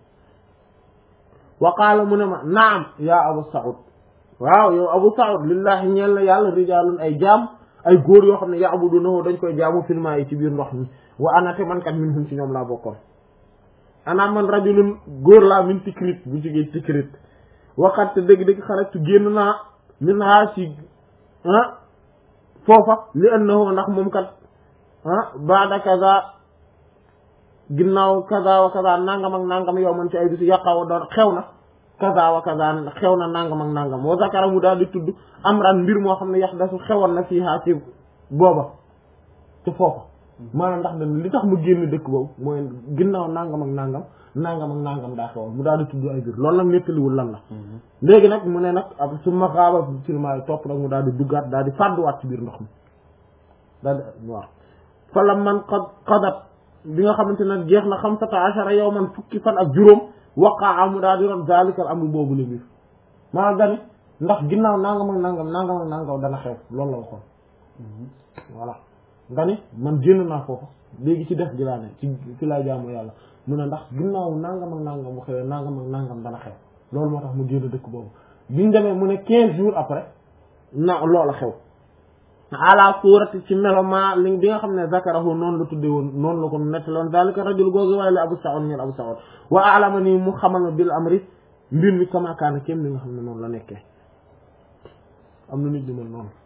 wa qaala mu ne ma naam yaa abu saud waaw yow abu saud lillahi ñeel na yàlla rijaalun ay jaam ay góor yoo xam ne ya'budunahu dañ koy jaamu filma yi ci biir ndox mi wa ana te man kat minhum ci ñoom laa bokkoon ana man rajulun góor laa min tikrit bu jógee tikrit waxat te dëgg-dëgg xarajtu génn naa min haa ci ah foofa li annahu ndax moom kat ah baada kaza ginnaaw kaza wa kaza nangam ak nangam yow man ci ay bisu yàqawa doon xew na kaza wa kaza xew na nangam ak nangam wa zakara mu daal di tudd amran mbir moo xam ne yax dasu xewoon na fii haa ci booba ci foofa maanaam ndax dañ li tax mu génn dëkk boobu mooy ginnaaw nangam ak nangam nangam ak nangam daa xewoon mu daal di tudd ay biir loolu nag nettaliwul lan la léegi nag mu ne nag ab su ma xaaba silmaay topp nag mu daal di duggaat daal di fàdduwaat ci biir ndox mi daal di waaw fa la man xad xadat bi nga xamante nag jeex na xamsata achara yow man fukki fan ak juróom waqaa mu daal di ron zalikal amru boobu la mbir maanaam dani ndax ginnaaw nangam ak nangam nangam ak nangam dana xew loolu la waxoon voilà nga ni man génn naa foofu léegi ci def gi laa ne ci ci laa jaamu yàlla mu ne ndax ginnaaw nangam ak nangam bu xewee nangam ak nangam dana xew loolu moo tax mu génn dëkk boobu biñ demee mu ne quinze jours après na loola xew ala suurati ci meloma li bi nga xam ne zakarahu noonu la tudde woon noonu la ko nettaloon zalika rajul googu waaye la Abu Sa'ud ñeen Abu Sa'ud wa alama nii mu xamal ma bil amri mbir mi kama kaana kéem li nga xam ne noonu la nekkee am na nit di mel noonu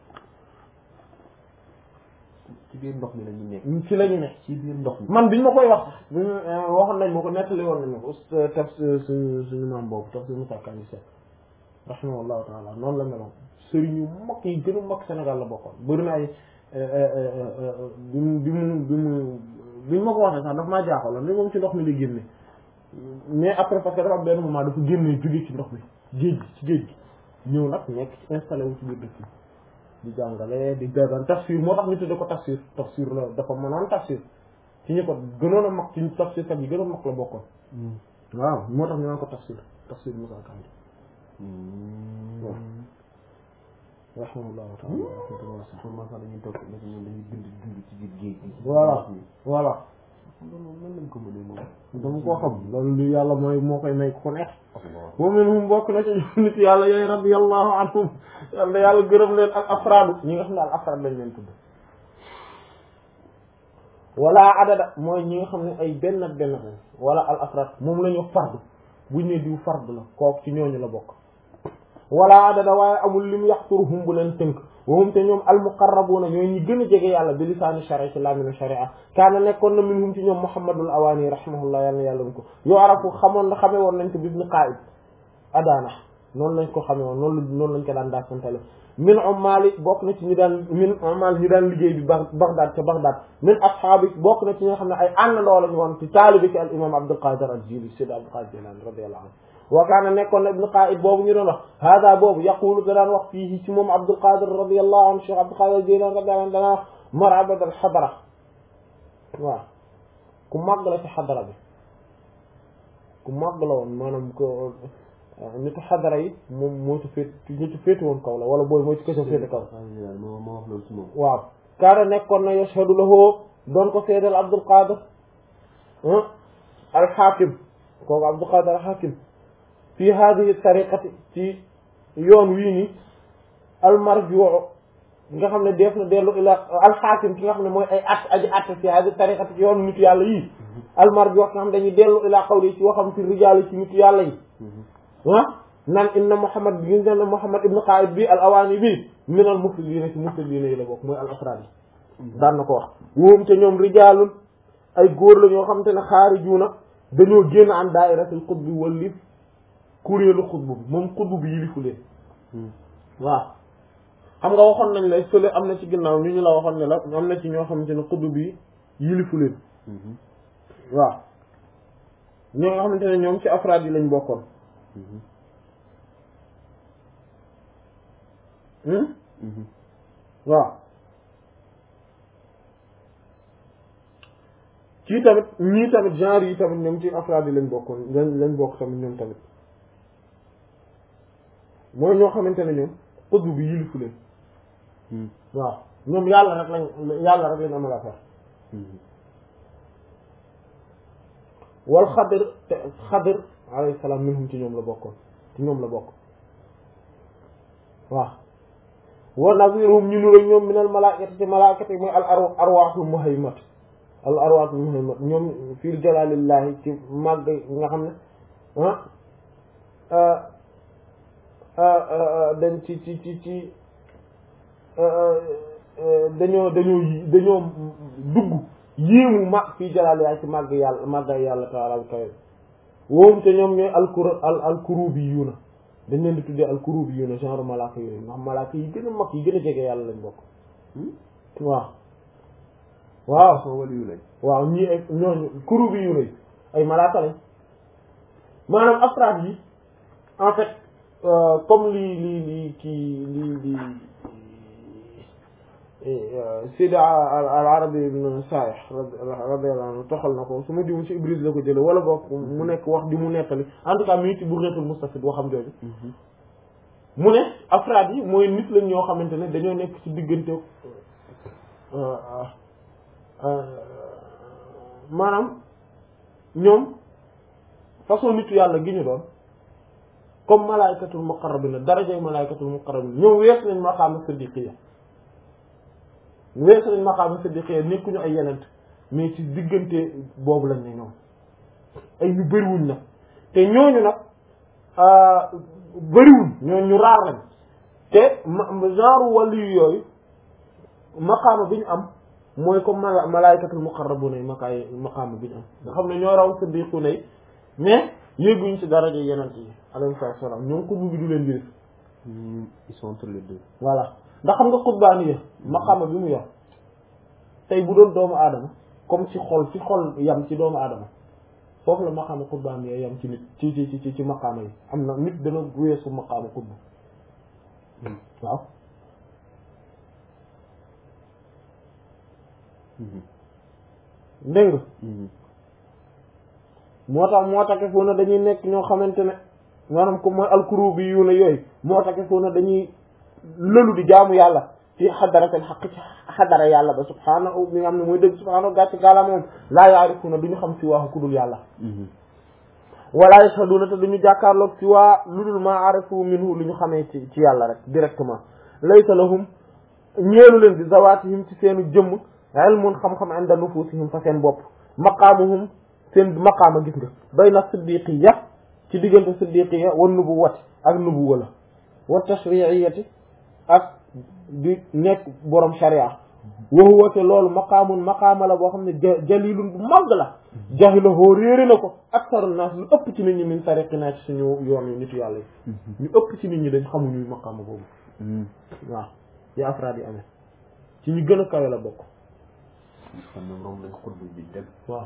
ci biir ndox mi la ñu nekk ci la ñu ne ci biir ndox mi man biñ ma koy wax sax bi waxoon nañ ma ko nettali woon nañ ma ko taf suñu suñu maam boobu taf suñu Moussa Kane Seck rahimahullahu taala noonu la meloon sëriñ yu mag yi gën a mag Sénégal la bokkoon bëri na ay bi mu bi mu bi mu bi ma ko waxee sax daf maa jaaxaloon ni moom ci ndox mi la génne mais après parce que dafa am benn moment dafa génne jóge ci ndox mi géej gi ci géej gi ñëw nag nekk ci installé wu ci biir dëkk bi di jàngale di daan tafsir moo tax ñu tudde ko tafsir tafsir la dafa mënoon tafsir ci ñu ko gënoon a mag ci tafsir kat yi gën a mag la bokkoon waaw moo tax ñu naan ko tafsir tafsir Moussa Kane waaw rahimahullahu taala kon maa sax dañuy toog nag ñoom dañuy bind dund ci biir géej gi voilà voilà loolu moom nan lañ ko mënee moom dama koo xam loolu lu yàlla mooy moo koy may ku ko neex wa minhum bokk na ci nit yàlla yooyu radiyallahu anhum yàlla yàlla gërëm leen ak afraadu ñi nga xam ne al afraad lañ leen tudd wala adada mooy ñi nga xam ne ay benn ak benn lañ wala al afraad moom la ñu fardu buñ ne diw fardu la kooku ci ñooñu la bokk wala adada waaye amul lim yaxturuhum bu leen tënk wahum te ñoom almuqarrabuuna ñooy ñi gën a jege yàlla bi lisaani sharia ci laminu sharia kaana nekkoon na minhum ci ñoom muhammadul awaani rahimahullah yàlla na yàlla na ko yoo arafu xamoon na xamee woon nañ ko bis ni qaa'id adaana noonu lañ ko xamee woon noonu noonu lañ ko daan daa santale min ummaali bokk na ci ñu daan min ummaal ñu daan liggéey bi ba Baghdad ca Baghdad min ashaabi bokk na ci ñi nga xam ne ay àndandoo lañu woon ci taalibi ci al imam Abdul Qadir al Jili Sidi Abdul Qadir Jilani radiyallahu anhu wa kaana nekkoon na ibnu qaid boobu ñu doon wax hada boobu yaqulu da daan wax fii ci moom Abdul Qadir radiyallahu anhu Cheikh Abdul Qadir Jilani radiyallahu anhu danaa wax marabad al xadara waaw ku màgg la ci xadara bi ku màgg la woon maanaam ko nitu xadara yi moom moo ci féet ñu ci féeti woon kaw la wala booy moo ci kësa féete kaw moo moo wax loolu ci moom waaw kaana nekkoon na yashhadu lahu doon ko seedal Abdul Qadir al Hakim kooku Abdul Qadir al Hakim fi hadihi tariqati ci yoon wii ni almarjuu nga xam ne def na dellu ila alxaakim ki nga xam ne mooy ay at aji att fi hadihi tariqati ci yoon nitu yàlla yii almarjuu ki nga xam ne dañuy dellu ila qawli ci waxam ci rijaal ci nitu yàlla yi ah nan inna Muhammad bi gis ne Muhammad ibn Qaid bi al awaani bi min al muflidiina ci muflidiina yi la bokk mooy al afraad yi daan na ko wax woom te ñoom rijaalun ay góor la ñoo xam te ne xaarijuuna dañoo génn an daa'iratul qutbi wallif kuréelu xutbu bi moom xutbu bi yilifu leen waaw xam nga waxoon nañ la fële am na ci ginnaaw ñu ñu la waxoon ne la am na ci ñoo xamante ne xutbu bi yilifu leen waaw ñoo nga xamante ne ñoom ci afraad yi lañ bokkoon waaw ci tamit ñii tamit genre yi tamit ñoom ci afraad yi lañ bokkoon lañ lañ bokk tamit ñoom tamit mooy ñoo xamante ne ñoom xutbu bi yilifu leen waaw ñoom yàlla rek lañ yàlla rek lañ amal affaire wal xadir te xadir alayhi salaam minhum ci ñoom la bokkoon ci ñoom la bokk waaw wa naziruhum ñu nuru ñoom minal malaakati ci malaakati mooy al ar arwaaxul muhaymat al arwaaxul muhaymat ñoom fii jalaalillahi ci màgg nga xam ne ah dañ ci ci ci ci dañoo dañoo dañoo dugg yéemu mag fii jalaal yaay ci màgg yàlla màggay yàlla taala bi kawe woom te ñoom ñooy alkur al alkurubi yuuna dañ leen di tuddee alkurubi yuuna genre malaaka yooyu ndax malaaka yi gën a mag yi gën a jege yàlla lañ bokk waaw waaw soo waliyu lañ waaw ñii ay ñooñu kurubi yuuna yi ay malaaka lañ maanaam afraad yi en fait comme lii lii lii kii lii lii Sidi al Arabi ibn Saalih radiyallahu anhu toxal na ko su ma dimu ci Ibris la ko jële wala boog mu nekk wax di mu nettali en tout cas mi ngi ci Burhatul Mustafid waxam jooju mu ne afraad yi mooy nit lañ ñoo xamante ne dañoo nekk ci diggante maanaam ñoom façon nitu yàlla gi ñu doon comme malaaykatul muqarrabina darajay malaaykatul muqarrabina ñoom weesu nañ maqaama siddiqiya weesu nañ maqaama siddiqiya nekkuñu ay yenent mais ci diggante boobu lañ ne ñoom ay ñu bëriwuñ nag te ñooñu nag bëriwuñ ñooñu ñu raar lañ te genre wàllu yooyu maqaama bi ñu am mooy comme mala malaaykatul muqarrabuna yi makaay maqaama bi ñu am nga xam ne ñoo raw siddiquna yi mais yéeguñ ci daraja yenent yi alayhi salaam ñoom xutbu bi du leen jëriñ. ils sont entre les deux. voilà ndax xam nga xutbaani yi maqaama bi mu yor tey bu doon doomu aadama comme ci xol ci xol yam ci doomu aadama foofu la maqaama xutbaani yi yam ci nit ci ci ci ci maqaama yi am na nit dana weesu maqaama xutbu waaw. dégg nga moo tax moo tax foo na dañuy nekk ñoo xamante ne maanaam comme mooy alkuru bi yu ne yooyu moo tax foo na dañuy lëlu di jaamu yàlla ci xadaratel xaq ci xadara yàlla ba subhaanahu mi nga xam ne mooy dëgg subhaanahu gàcc gaala moom laa yaarifuna duñu xam si waaxu kudul yàlla wala yashhaduna te duñu jàkkaarloog si waa lu dul ma arafu minhu lu ñu xamee ci ci yàlla rek directement laysa lahum ñeelu leen bi zawatihim ci seenu jëmm ilmun xam-xam inda nufusihim fa seen bopp maqaamuhum seen maqaama gis nga bayna siddiqiya ci diggante siddiqiya wa nubuwati ak nubuwa la wa tashri'iyati ak di nekk borom sharia wa huwa te loolu maqaamun maqaama la boo xam ne jalilun bu mag la jahilahoo réere na ko aksaru naas lu ëpp ci nit ñi min tariqina ci suñu yoon yi nitu yàlla yi ñu ëpp ci nit ñi dañ xamuñu maqaama boobu waaw yi afraad yi amee ci ñu gën a kawe la bokk xam ne moom lañ xutbu bi dem waaw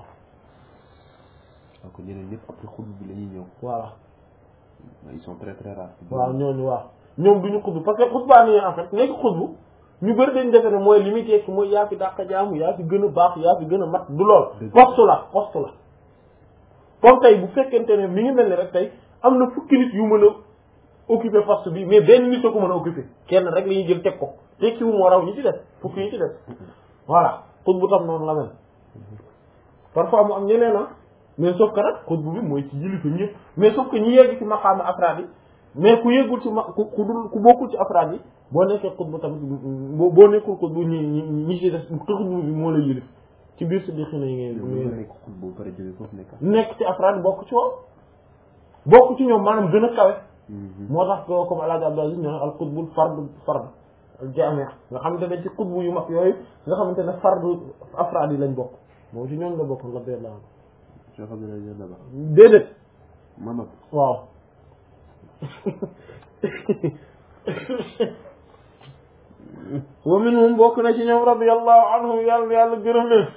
donc ñeneen ñëpp après xutbu bi la ñuy ñëw voilà ils sont très très rares waaw ñooñu waaw ñoom duñu xutbu parce que xutbaa ni en fait nekk xutbu ñu bëri dañ defe ne mooy li muy tekki mooy yaa fi dàq jaamu yaa fi gën a baax yaa fi gën a mat du lool poste la poste la comme tey bu fekkente ne mi ngi mel ni rek tey am na fukki nit yu mën a occuper poste bi mais benn nit a ko mën a occuper kenn rek la ñuy jël teg ko tekki wu moo raw ñi ci def fukki ñi ci def voilà xutbu tam noonu la mel parfois mu am ñeneen a mais sauf que nag xutbu bi mooy ci yilifa ñëpp mais sauf que ñi yegg ci maqaama afraad yi mais ku yeggul ci ma ku ku dul ku bokkul ci afraad yi boo nekkee xutbu tamit boo boo nekkul xutbu ñi ñi ñi ci des xutbu bi moo la yilif ci biir si di xina yi ngay nga nekk xutbu ba pare jógee foofu nekk nekk ci afraad bokk ci woon bokk ci ñoom maanaam gën a kawe moo tax ko comme alaaji Abdou Aziz ñoo al xutbul fard fard al jaami nga xamante ne ci xutbu yu mag yooyu nga xamante ne fardu afraad yi lañ bokk moom ci ñoom la bokk la bee la Cheikh Abdoulaye Daba déedéet Mamad waaw wa minhum bokk na ci ñoom radiyallahu anhum yàlla yàlla gërëm leen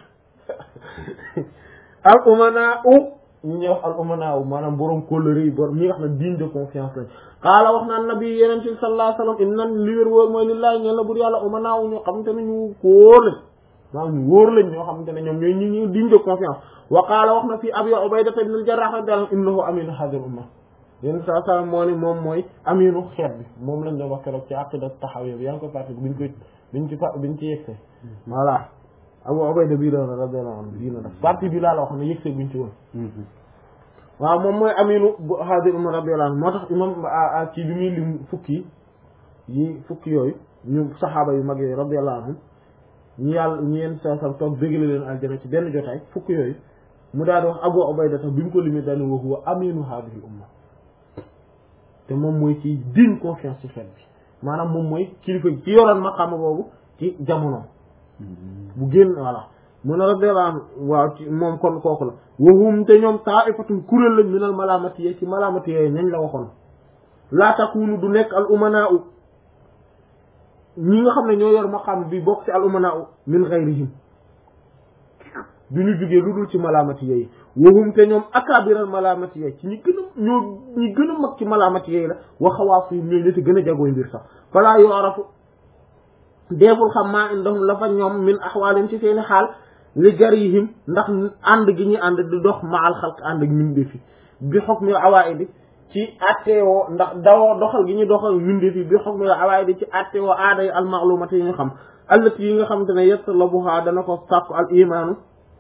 al umanaa u ñu ñuy wax al umanaa u maanaam borom kóllëre yi borom ñi nga xam ne digne de confiance lañ xaala wax naan nabi yeneen ci sallallahu alayhi wasallam inna li wér wóor mooy lillahi ñeen la bur yàlla umanaa u ñoo xamante ne ñu wóor lañ maanaam ñu wóor lañ ñoo xamante ne ñoom ñooy ñi ñu digne de confiance wa qaala wax na fii abi ubayda ibn al jarrah radiyallahu innahu aminu hadhihi umma yéen saa saa moo ni moom mooy aminu xeet bi moom lañ doon wax keroog ci aqida taxawee bi yaa ngi ko fàtte biñ koy biñ ci fa biñ ci yegse voilà Abu Ubayda bii la radiyallahu anhu bii la def partie bi laa la wax ne yegse buñ ci woon waaw moom mooy aminu bu hadir umma radiyallahu anhu moo tax imam ci bi muy lim fukki yi fukki yooyu ñu saxaaba yu mag yooyu radiyallahu anhum ñu yàlla ñu yeen saa saa toog bégale leen aljana ci benn jotaay fukki yooyu mu daal di wax Abu Ubayda tax bi mu ko limee daal wa huwa aminu hadhihi umma te moom mooy ci digne confiance ci xeet bi maanaam moom mooy kilifa ci yoroon maqaama boobu ci jamono bu génn voilà mun a radiyallahu anhu waaw ci moom kon kooku la wahum te ñoom ta'ifatun kuréel lañ minal malaamati yee ci malaamati yooyu nañ la waxoon laa takunu du nekk al umanaa u ñi nga xam ne ñoo yor maqaama bi bokk ci al umanaa u min ghayrihim du ñu jugee lu dul ci malaamati yooyu wahum te ñoom akaabiral malaamati yooyu ci ñi gën a ñoo ñi gën a mag ci malaamati yooyu la waxawaaf yi ñooy ñetti gën a jagooy mbir sax falaa yorafu deebul xam maa indahum la fa ñoom min axwaalin ci seeni xaal li jarihim ndax ànd gi ñu ànd di dox maal xalq ànd ak min defi bi xukmi awaidi ci attewoo ndax dawoo doxal gi ñu doxal winde fi bi xog mi awaay di ci attewoo aada yi almaalumati yi nga xam allati yi nga xam te ne yatlabuha dana ko sàkku al imaanu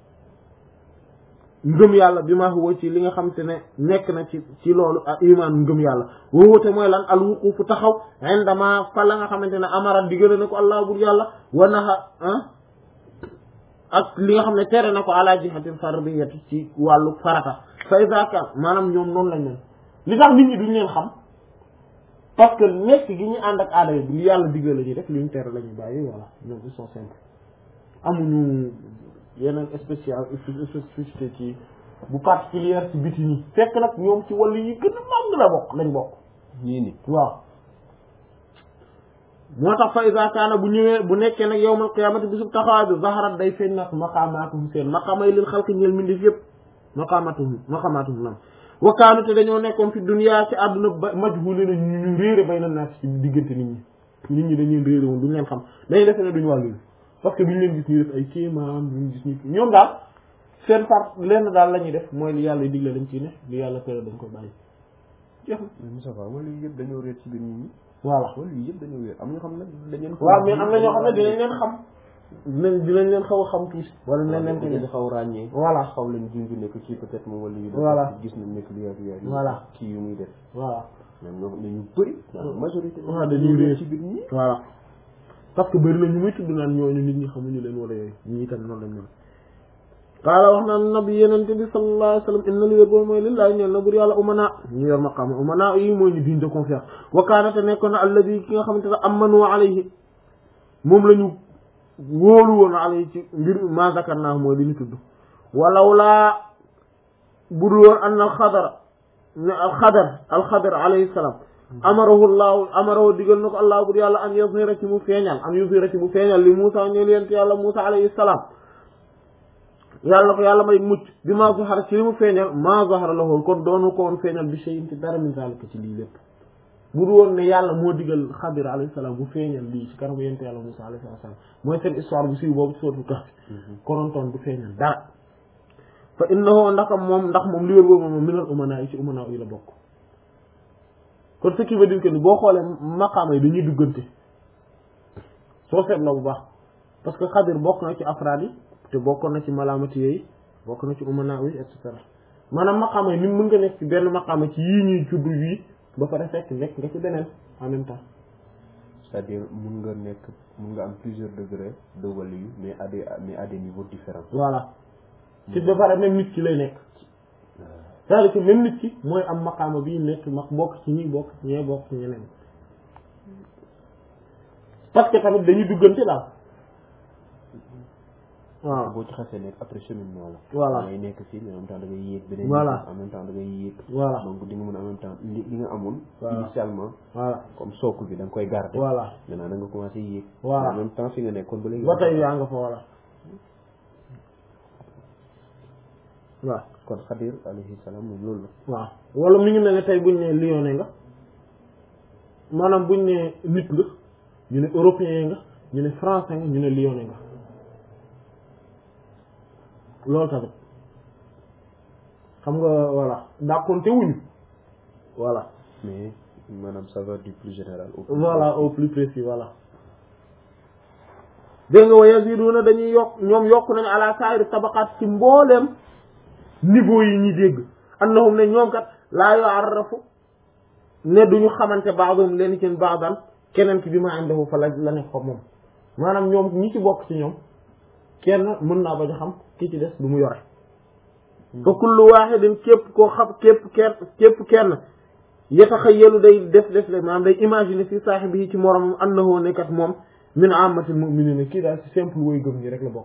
ngëm yàlla bi ma huwa ci li nga xam te ne nekk na ci ci loolu al imaanu ngëm yàlla wowute mooy lan al wuqufu taxaw indama fa la nga xamante ne amara digale na ko allah bur yàlla wa naha ak li nga xam ne tere na ko ala jihatil fardiyati ci wàllu farata fa iza kan maanaam ñoom noonu lañ leen li tax nit ñi duñ leen xam parce que nekk gi ñu ànd ak aada yi li yàlla digal la ñuy def li ñu tere la ñuy bàyyi voilà ñoom ils sont simples amuñu yeneen spécial spécificité ci bu particulière ci biti nii fekk nag ñoom ci wàllu yi gën a màgg la bokk lañ bokk ñii ni waaw moo tax fa iza kaana bu ñëwee bu nekkee nag yawmal qiyaamati bisub taxawaay bi zaharat day feeñ nag maqaamaatuhum seen maqaama yi lil xalqi ñeel mbindeef yëpp maqaamaatuhum maqaamaatuhum lam wa kaanu te dañoo nekkoon fi dunya ci àdduna ba majhulina ñu ñu réere bay na naas ci diggante nit ñi nit ñi dañuy réere woon duñu leen xam dañuy defe ne duñu wàllu parce que duñu leen gis ñu def ay kéemaan duñu gis ñu ñoom daal seen part lenn daal la ñuy def mooy li yàlla digle dañ ciy ne li yàlla tere dañ ko bàyyi jeex na mais Moussa Fall wala yëpp dañoo réer ci biir nit ñi voilà wala yëpp dañoo réer am ñoo xam ne dañ leen waaw mais am na ñoo xam ne dinañ leen xam dinañ dinañ leen xaw a xam tuuti wala dinañ leen ko dañu def xaw ràññee voilà xaw leen junj ne ko kii peut-être moom wala yu def Voilà. gis nañ nekk li ak yaay Voilà. kii yu muy def voilà mais ñoo ne ñu bëri la majorité waaw dañuy réer ci biir ñi voilà parce que bëri na ñu muy tudd naan ñooñu nit ñi xamuñu leen wala yooyu ñii tam noonu lañ mel qaala wax naan nabi yenente bi sallallahu alayhi wa sallam inna li wér boobu mooy lillahi ñeel na bur yàlla umana ñu yor maqaama umana yi mooy ñu digne de confiance wa kaana te nekkoon na alladi ki nga xamante ne amanu alayhi moom la ñu wóolu woon alayhi ci mbir ma zakarnaa mooy li ñu tudd walaw laa budul woon anna alxadara ne alxadar alxadar alayhi salaam amarahu llahu amarahu digal na ko allah bur yàlla an yuzhira ci mu feeñal an yuzhira ci mu feeñal li Muusa ñeel yent yàlla Muusa alayhi salaam yàlla ko yàlla may mucc bi maa zahara ci li mu feeñal maa zahara lahu kon doonu ko woon feeñal bi shay'in ci dara min zalika ci lii lépp bu du woon ne yàlla moo digal xadir alayhi salaam bu feeñal lii ci kanamu yent yàlla Muusa alayhi salaam mooy seen histoire bu siiw boobu ci sootu Kahf konontoon du feeñal dara fa innahu ndax moom ndax moom li wér boobu moom minal umanaa yi ci umanaa yi la bokk kon ce qui veut dire que ni boo xoolee maqaama yi dañuy duggante soo seetloo bu baax parce que xadir bokk na ci afraad yi te bokkoon na ci malaamati yooyu bokk na ci umanaa yi et cetera maanaam maqaama yi ni mën nga nekk ci benn maqaama ci yii ñuy tudd yii ba pare fekk nekk nga ci beneen en même temps c'est-à-dire mun nga nekk mun nga am plusieurs degrés de waliyu mais à des mais à des niveaux différents voilà ci ba pare même nit ki lay nekk c'est-à-dire que même nit ki mooy am maqaama bii nekk ma bokk ci ñi bokk ci ñee bokk ci ñeneen parce que tamit dañuy duggante daal waaw boo ci xasee nekk après cheminement la Voilà. da ngay nekk fii mais en même temps da ngay yéeg beneen Voilà. en même temps da ngay yéeg voilà donc di nga mën en même temps li li nga amoon Voilà. initialement voilà comme socle bi da nga koy garder voilà maintenant da nga commencé yéeg Voilà. en même temps fi nga nekkoon ba léegi ba tey yaa nga fa voilà waaw kon xadir alayhi salaam moom loolu la waaw wala mi ngi mel ne tey buñ ne lyonnais nga maanaam buñ ne nit nga ñu ne européen nga ñu ne français nga ñu ne lyonnais nga loolu tamit xam nga voilà dàqonte wuñu voilà mais maanaam ça va du plus général au plus voilà au plus précis voilà dégg nga wa yaziduna dañuy yokk ñoom yokk nañu ala sairi tabaqat ci mbooleem niveau yi ñi dégg annahum ne ñoom kat laa yu'arrafu ne duñu xamante ba'dhum leen ci ba'dan keneen ki bi ma indahu fa la la nekk fa moom maanaam ñoom ñi ci bokk ci ñoom kenn mën naa bañ a xam ki ci des lu mu yore fa kullu wahidin képp koo xam képp kenn képp kenn yataxayyalu day def def le maanaam day imaginer fi saahibihi ci moromam annahu ne kat moom min ammatil mu'minina kii daal ci simple woy gëm ñi rek la bokk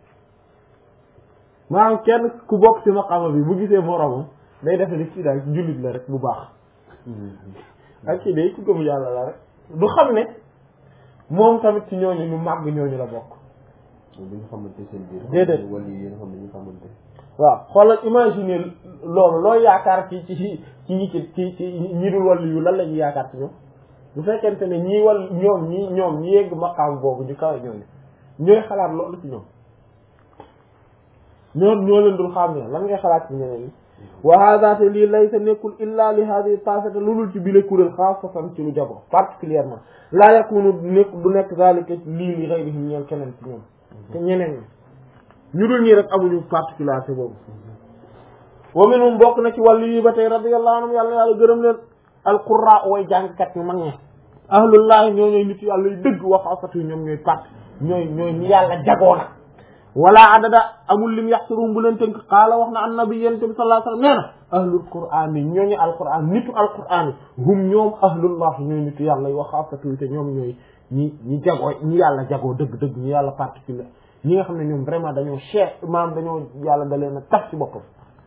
maanaam kenn ku bokk ci maqama bi bu gisee moromam day defe ne kii daal ci jullit la rek bu baax ak kii day ku gëm yàlla la rek du xam ne moom tamit ci ñooñu ñu màgg ñooñu la bokk bi nga xamante seen biir Déedéet. wala yi nga xam ne ñu xamante waaw xoolal imaginer loolu looy yaakaar ci ci ci ñi ci ci ci ñi dul wàllu yu lan la ñuy yaakaar ci ñoom bu fekkente ne ñii wal ñoom ñi ñoom ñi yegg maqaam boobu ñu kawe ñooñu ñooy xalaat loolu ci ñoom ñoom ñoo leen dul xam ne lan ngay xalaat ci ñeneen ñi wa hada te lii laysa nekkul illa li hadihi taifata lulul ci bile kuréel xaasatan ci lu jago particulièrement laa yakunu nekk du nekk zalika lii li ghayrihim ñeel keneen ci ñoom te ñeneen ñi ñu dul ñii rek amuñu particularité boobu wa minhum bokk na ci wàllu yi ba tey radiyallahu anhum yàlla yàlla gërëm leen alqurra way jàngkat ñu mag ñi ahlullahi ñoo ñooy nit yàlla yu dëgg wax afatu ñoom ñooy part ñooy ñooy ñi yàlla jagoo na wala adada amul lim yaxsurum bu leen tënk qaala wax na annabi yente bi sallallahu alayhi wasallam nee na ahlul qur'an yi ñooñu alqur'an nitu alqur'an yi hum ñoom ahlullah ñooy nitu yàlla yi wax afatu te ñoom ñooy ñi ñi jagoo ñi yàlla jagoo dëgg dëgg ñi yàlla particulier ñi nga xam ne ñoom vraiment dañoo cher maanaam dañoo yàlla da leen a tax ci boppam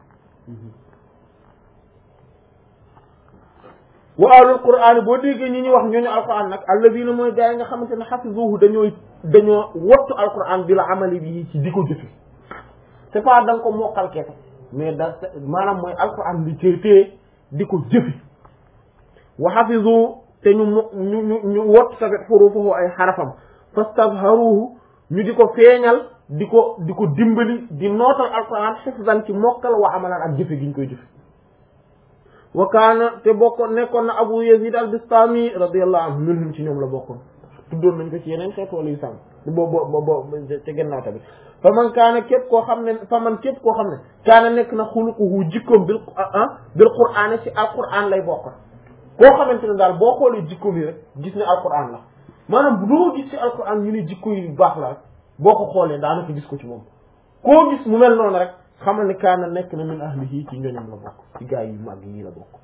wa ahlul qur'an boo déggee ñi ñuy wax ñooñu alquran nag alladina mooy gaa yi nga xamante ne xafizuhu dañooy dañoo wottu alquran bi la amali bi ci di ko jëfe c'est pas da nga ko mokkal kese mais da maanaam mooy alquran bi ci téye di ko jëfe wa xafizu te ñu mo ñu ñu ñu wottu tamit xurufuhu ay xarafam fastabharuhu ñu di ko feeñal di ko di ko dimbali di nootal alquran xifzan ci mokkal wa amalan ak jëfe gi ñu koy jëfe wa kaana te bokkoon nekkoon na abu yazid al bistami radiyallahu anhu minhum ci ñoom la bokkoon tuddoon nañ ko ci yeneen xeet wala yu sàmm bo bo bo bo te gannaaw tamit fa man kaana képp koo xam ne fa man képp koo xam ne kaana nekk na xuluquhu jikkoom bil ah bil qur'aan ci alquran lay bokk koo xamante ne daal boo xoolee jikkoom yi rek gis ne alquran la maanaam bu doo gis ci alquran ñu ne jikko yu baax la rek boo ko xoolee daanaka gis ko ci moom koo gis mu mel noonu rek xamal ne kaana nekk na min ahlihi ci ñoñam la bokk ci gaa yi mag yi la bokk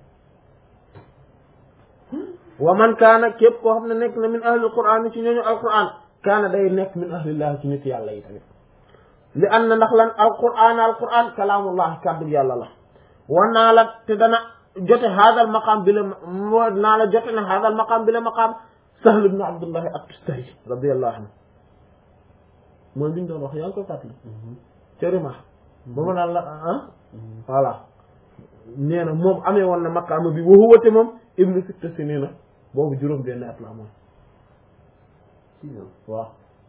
wa man kaana képp koo xam ne nekk na min ahli alquran ci ñooñu alquran kaana day nekk min ahlillahi ci nit yàlla yi tamit li an na ndax lan alquran alquran kalaamullah kàddu yàlla la wa naa la te dana jote haadal maqaam bi la moo naa la jote na haadal maqaam bi la maqaam sahl ibn abdullahi at-tustari radiyallahu anhu mooy bi ñu doon wax yaa ngi koy fàttali cërima ba ma naan la ah voilà nee na moom amee woon na maqaama bi wa huwa te moom ibnu sitta sinina boobu juróom benn at la amoon waaw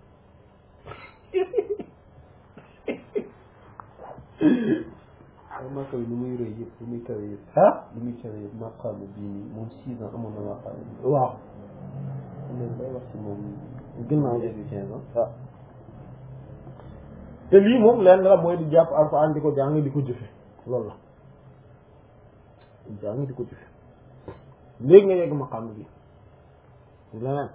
waaw maqaam bi lu muy rëy yëpp lu muy kawe yëpp ah lu muy kawe yëpp maqaam bii nii moom six ans amoon na maqaam bi waaw léegi day wax ci moom ginnaaw def bi quinze ans waaw te lii moom lenn la mooy di jàpp alxuraan di ko jàng di ko jëfe loolu la jàng di ko jëfe léegi nga yegg maqaam bi leneen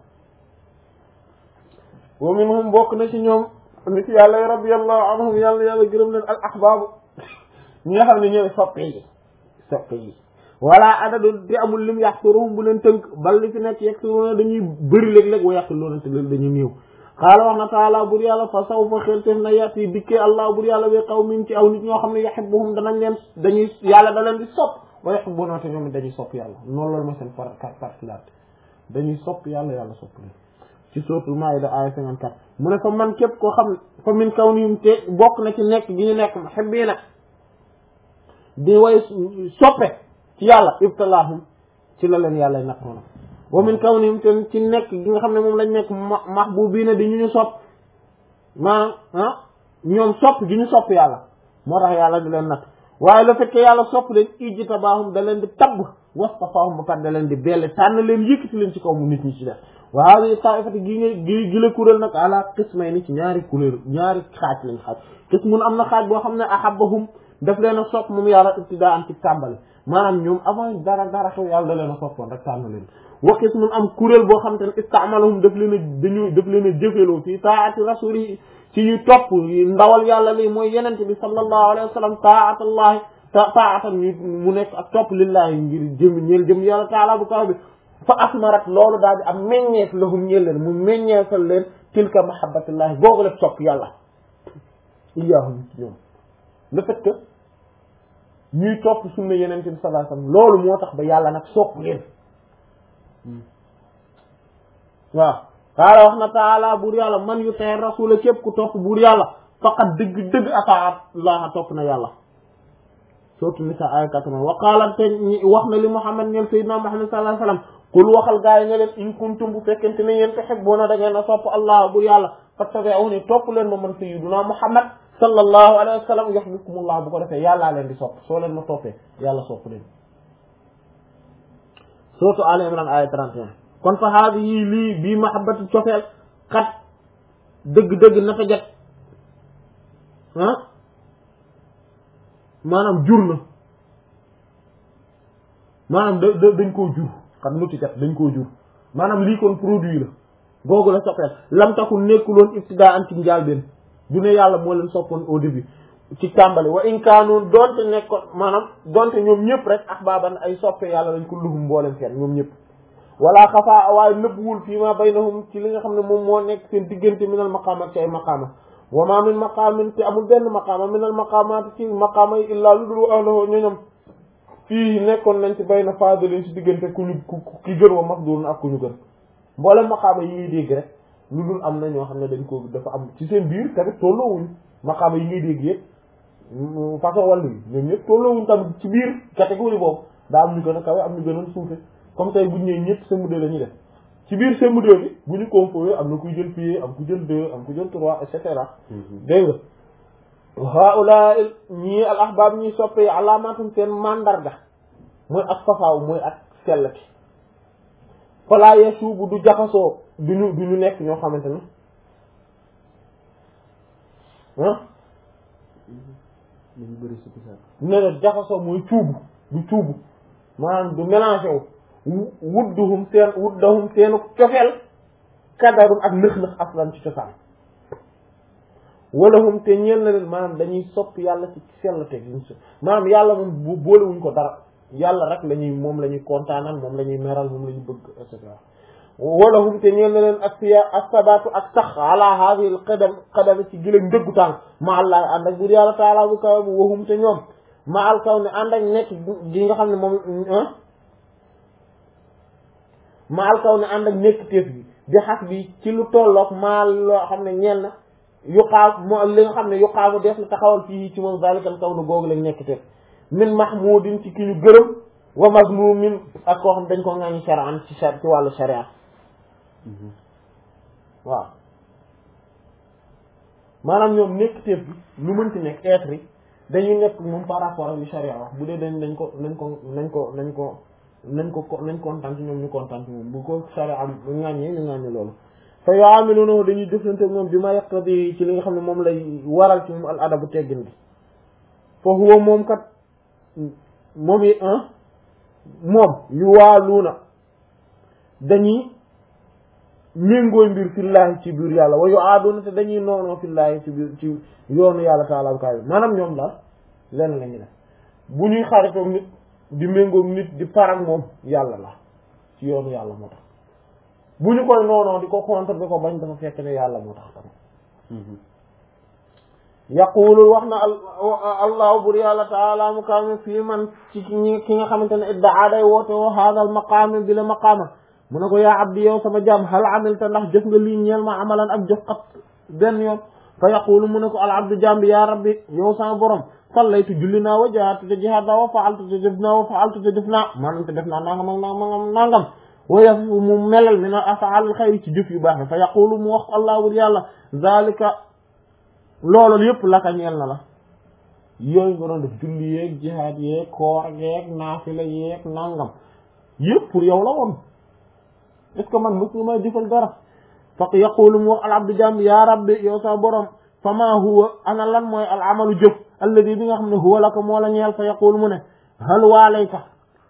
wa minhum bokk na ci ñoom nit yàlla radiyallahu anhum yàlla yàlla gërëm leen al ahbaabu ñi nga xam ne ñooy soppe yi soppe yi wala adadu di amul lim yaxsuruhum bu leen tënk bal li fi nekk yaxsuruuna dañuy bëri léeg-léeg wa yaqiluuna te léeg dañuy néew xaala wax na taala bur yàlla fa saw fa xelteef na yat yi dikkee allah bur yàlla bi qawmin ci aw nit ñoo xam ne yuhibbuhum danañ leen dañuy yàlla da leen di sopp wa yuhibbuuna te ñoom it dañuy sopp yàlla noonu loolu mooy seen par particularité dañuy sopp yàlla yàlla sopp leen ci suratul maida aya 54 mu ne fa man képp koo xam fa min kawnihim te bokk na ci nekk gi ñu nekk muhibbiina di way soppe ci yàlla ibtalaahum ci la leen yàlla nattoona wa min kawnihim te ci nekk gi nga xam ne moom lañ nekk mahbubiina di ñu ñu sopp maanaam ah ñoom sopp gi ñu sopp yàlla moo tax yàlla di leen natt waaye le fait que yàlla sopp leen ijtabaahum da leen di tabb wastafaahum ba pare da leen di belle tànn leen yëkkati leen ci kaw mu nit ñi ci def wa hadi taifati gi nga gi gi la kuréel nag ala qismay ni ci ñaari kuréel ñaari xaaj lañ xaaj qismun am na xaaj boo xam ne ahabbahum daf leen a sopp moom yàlla ibtidaa am ci tàmbali maanaam ñoom avant dara dara xew yàlla da leen a soppoon rek tànn leen wa qismun am kuréel boo xam te ne istaamalahum daf leen a dañu daf leen a jëfeloo fii taati rasuli ci ñu topp ndawal yàlla lii mooy yenente bi sallallahu alayhi wa sallam taatallahi taatan ñu mu nekk ak topp lillahi ngir jëm ñeel jëm yàlla taala bu kaw bi fa asmarat loolu daal di am meññeef lahum ñeel leen mu meññeefal leen tilka mahabbatullahi googu la topp yàlla iyaahum ci ñoom le fait que ñuy topp sunna yenente bi sallallahu alayhi wasallam loolu moo tax ba yàlla nag sopp leen waaw xaala wax na taala buur yàlla man yu tee rasula képp ku topp buur yàlla faqat dëgg dëgg ataa laaha topp na yàlla surtout nisa ay quatre-vingt wa qaala te wax na li Muhammad neel sayyidina Muhammad sallallahu alayhi wasallam kul waxal gaa yi nga leen in kuntum bu fekkente ne yéen tuhibbuna da ngeen a sopp allah buur yàlla fattabi'uni topp leen ma man sayyidina Muhammad sallallahu alayhi wa sallam yuhibbukumullah bu ko defee yàllaa leen di sopp soo leen ma toppee yàlla sopp leen surtout Al Imran aya 31 kon fa haadi yii lii bii mahabbati cofeel xat dëgg-dëgg nata jat ah maanaam jur na maanaam da da dañ koo jur xat nuti jat dañ koo jur maanaam lii kon produit la googu la soppeel lam taku nekkuloon ibtidaa an ci njaalbeen du ne yàlla moo leen soppoon au début ci tàmbali wa in kaanu donte nekkoon maanaam donte ñoom ñëpp rek ahbaaban ay soppe yàlla lañ ko luhum mboolem seen ñoom ñëpp wala xafaa waaye nëbbuwul fii ma baynahum ci li nga xam ne moom moo nekk seen diggante minal maqaama ak ci ay maqaama wa ma min maqaamin te amul benn maqaama minal maqaamaati ci maqaama yi illaa lu dul ahlahu ñoñom fii nekkoon nañ ci bayna faadilin ci diggante ku ñu ku ki gën wa mafdulun ak ku ñu gën mboolem maqaama yi ngay dégg rek lu dul am na ñoo xam ne dañ ko dafa am ci seen biir tamit tolloowuñ maqaama yi ngay dégg yëpp façon wàllu yi ñoom ñëpp tolloowuñ tamit ci biir catégorie boobu daa am ñu gën a kawe am ñu gën a suufe comme tey buñ ñëwee ñëpp CM2 la ñuy def ci biir CM2 bi bu ñu composé am na kuy jël pied am ku jël deux am ku jël trois et cetera dégg nga haula ñii al ahbab ñii soppe yi alaamatum seen mandarga mooy ak safaaw mooy ak sellati falaa yasuubu du jaxasoo duñu du ñu nekk ñoo xamante ne ah nañu bëri si bisaab ne ne jaxasoo mooy cuubu du cuubu maanaam du mélangé wu wudduhum seen wuddahum seenu cofeel kadarum ak nëx-nëx aslan ci cosaan walahum te ñeel na leen maanaam dañuy sopp yàlla ci sell teg liñ so maanaam yàlla moom bu boolewuñ ko dara yàlla rek la ñuy moom la ñuy kontaanal moom la ñuy meral moom la ñu bëgg et cetera walahum te ñeel na leen ak fiya ak sabatu ak sax ala hadhihi al qadam qadam ci gëléeg ndëggu tànk ma allah ànd ak buur yàlla taala bu kawe bu waxum te ñoom ma al kaw ne ànd ak nekk gi nga xam ne moom ma al kaw ne ànd ak nekk téef bi di xas bi ci lu tolloog maa loo xam ne ñeel na yuqaam moo li nga xam ne yuqaamu def na taxawal fii ci moom zalikal kaw nu googu lañ nekk téef min mahmudin ci ki ñu gërëm wa mazmumin ak koo xam dañ ko ŋaañu shar'an ci ci wàllu sharia waaw maanaam ñoom nekk téef bi lu mënti nekk être yi dañuy nekk moom par rapport ak li sharia wax bu dee dañ dañ ko nañ ko nañ ko nañ ko nañ ko nañ kontaan ci ñoom ñu kontaan ci moom bu ko sharia am ŋàññee ñu ŋàññee loolu fa yu'amilunahu dañuy jëflante moom bi ma yaqtadi ci li nga xam ne moom lay waral ci moom al adabu teggin bi fa huwa moom kat moom yi moom yu waaluuna dañuy méngooy mbir fillaahi ci biir yàlla wa yu aaduna te dañuy noonoo fillaahi ci biir ci yoonu yàlla taala bu kaay maanaam ñoom daal lenn la ñu def bu ñuy xaritoog nit di méngoog nit di parag moom yàlla la ci yoonu yàlla moo tax bu ñu koy noonoo di ko contre di ko bañ dafa fekk ne yàlla moo tax tamit yaqulu wax na allahu bur yàlla taala mu kaame fii man ci ñi ki nga xamante ne iddaa day woote woo haadal maqaame bi la maqaama mu ne ko yaa abdi yow sama jaam hal amilta ndax jëf nga lii ñeel ma amalan ak jëf ak benn yoon fa yaqulu mu ne ko al abdu jaam bi yaa rabbi yow sama borom sallaytu julli naa wa jahaatu te jihaad naa wa faaltu te def naa wa faaltu te def naa maanaam te def naa nangam ak nangam nangam wa yaf mu melal min al afaal xayri ci jëf yu baax fa yaqulu mu wax allah bur yàlla zalika loolu yëpp laka ñeel na la yooyu nga doon def julli yeeg jihaad yeeg koor yeeg naafila yeeg nangam yëpp pour yow la woon est ce que man mos nga may jëfal dara faq yaqulu mu wax al abdu jàmm yaa rabbi yow sa borom fa maa huwa ana lan mooy al amalu jëf alladi bi nga xam ne huwa laka moo la ñeel fa yaqulu mu ne hal waalayka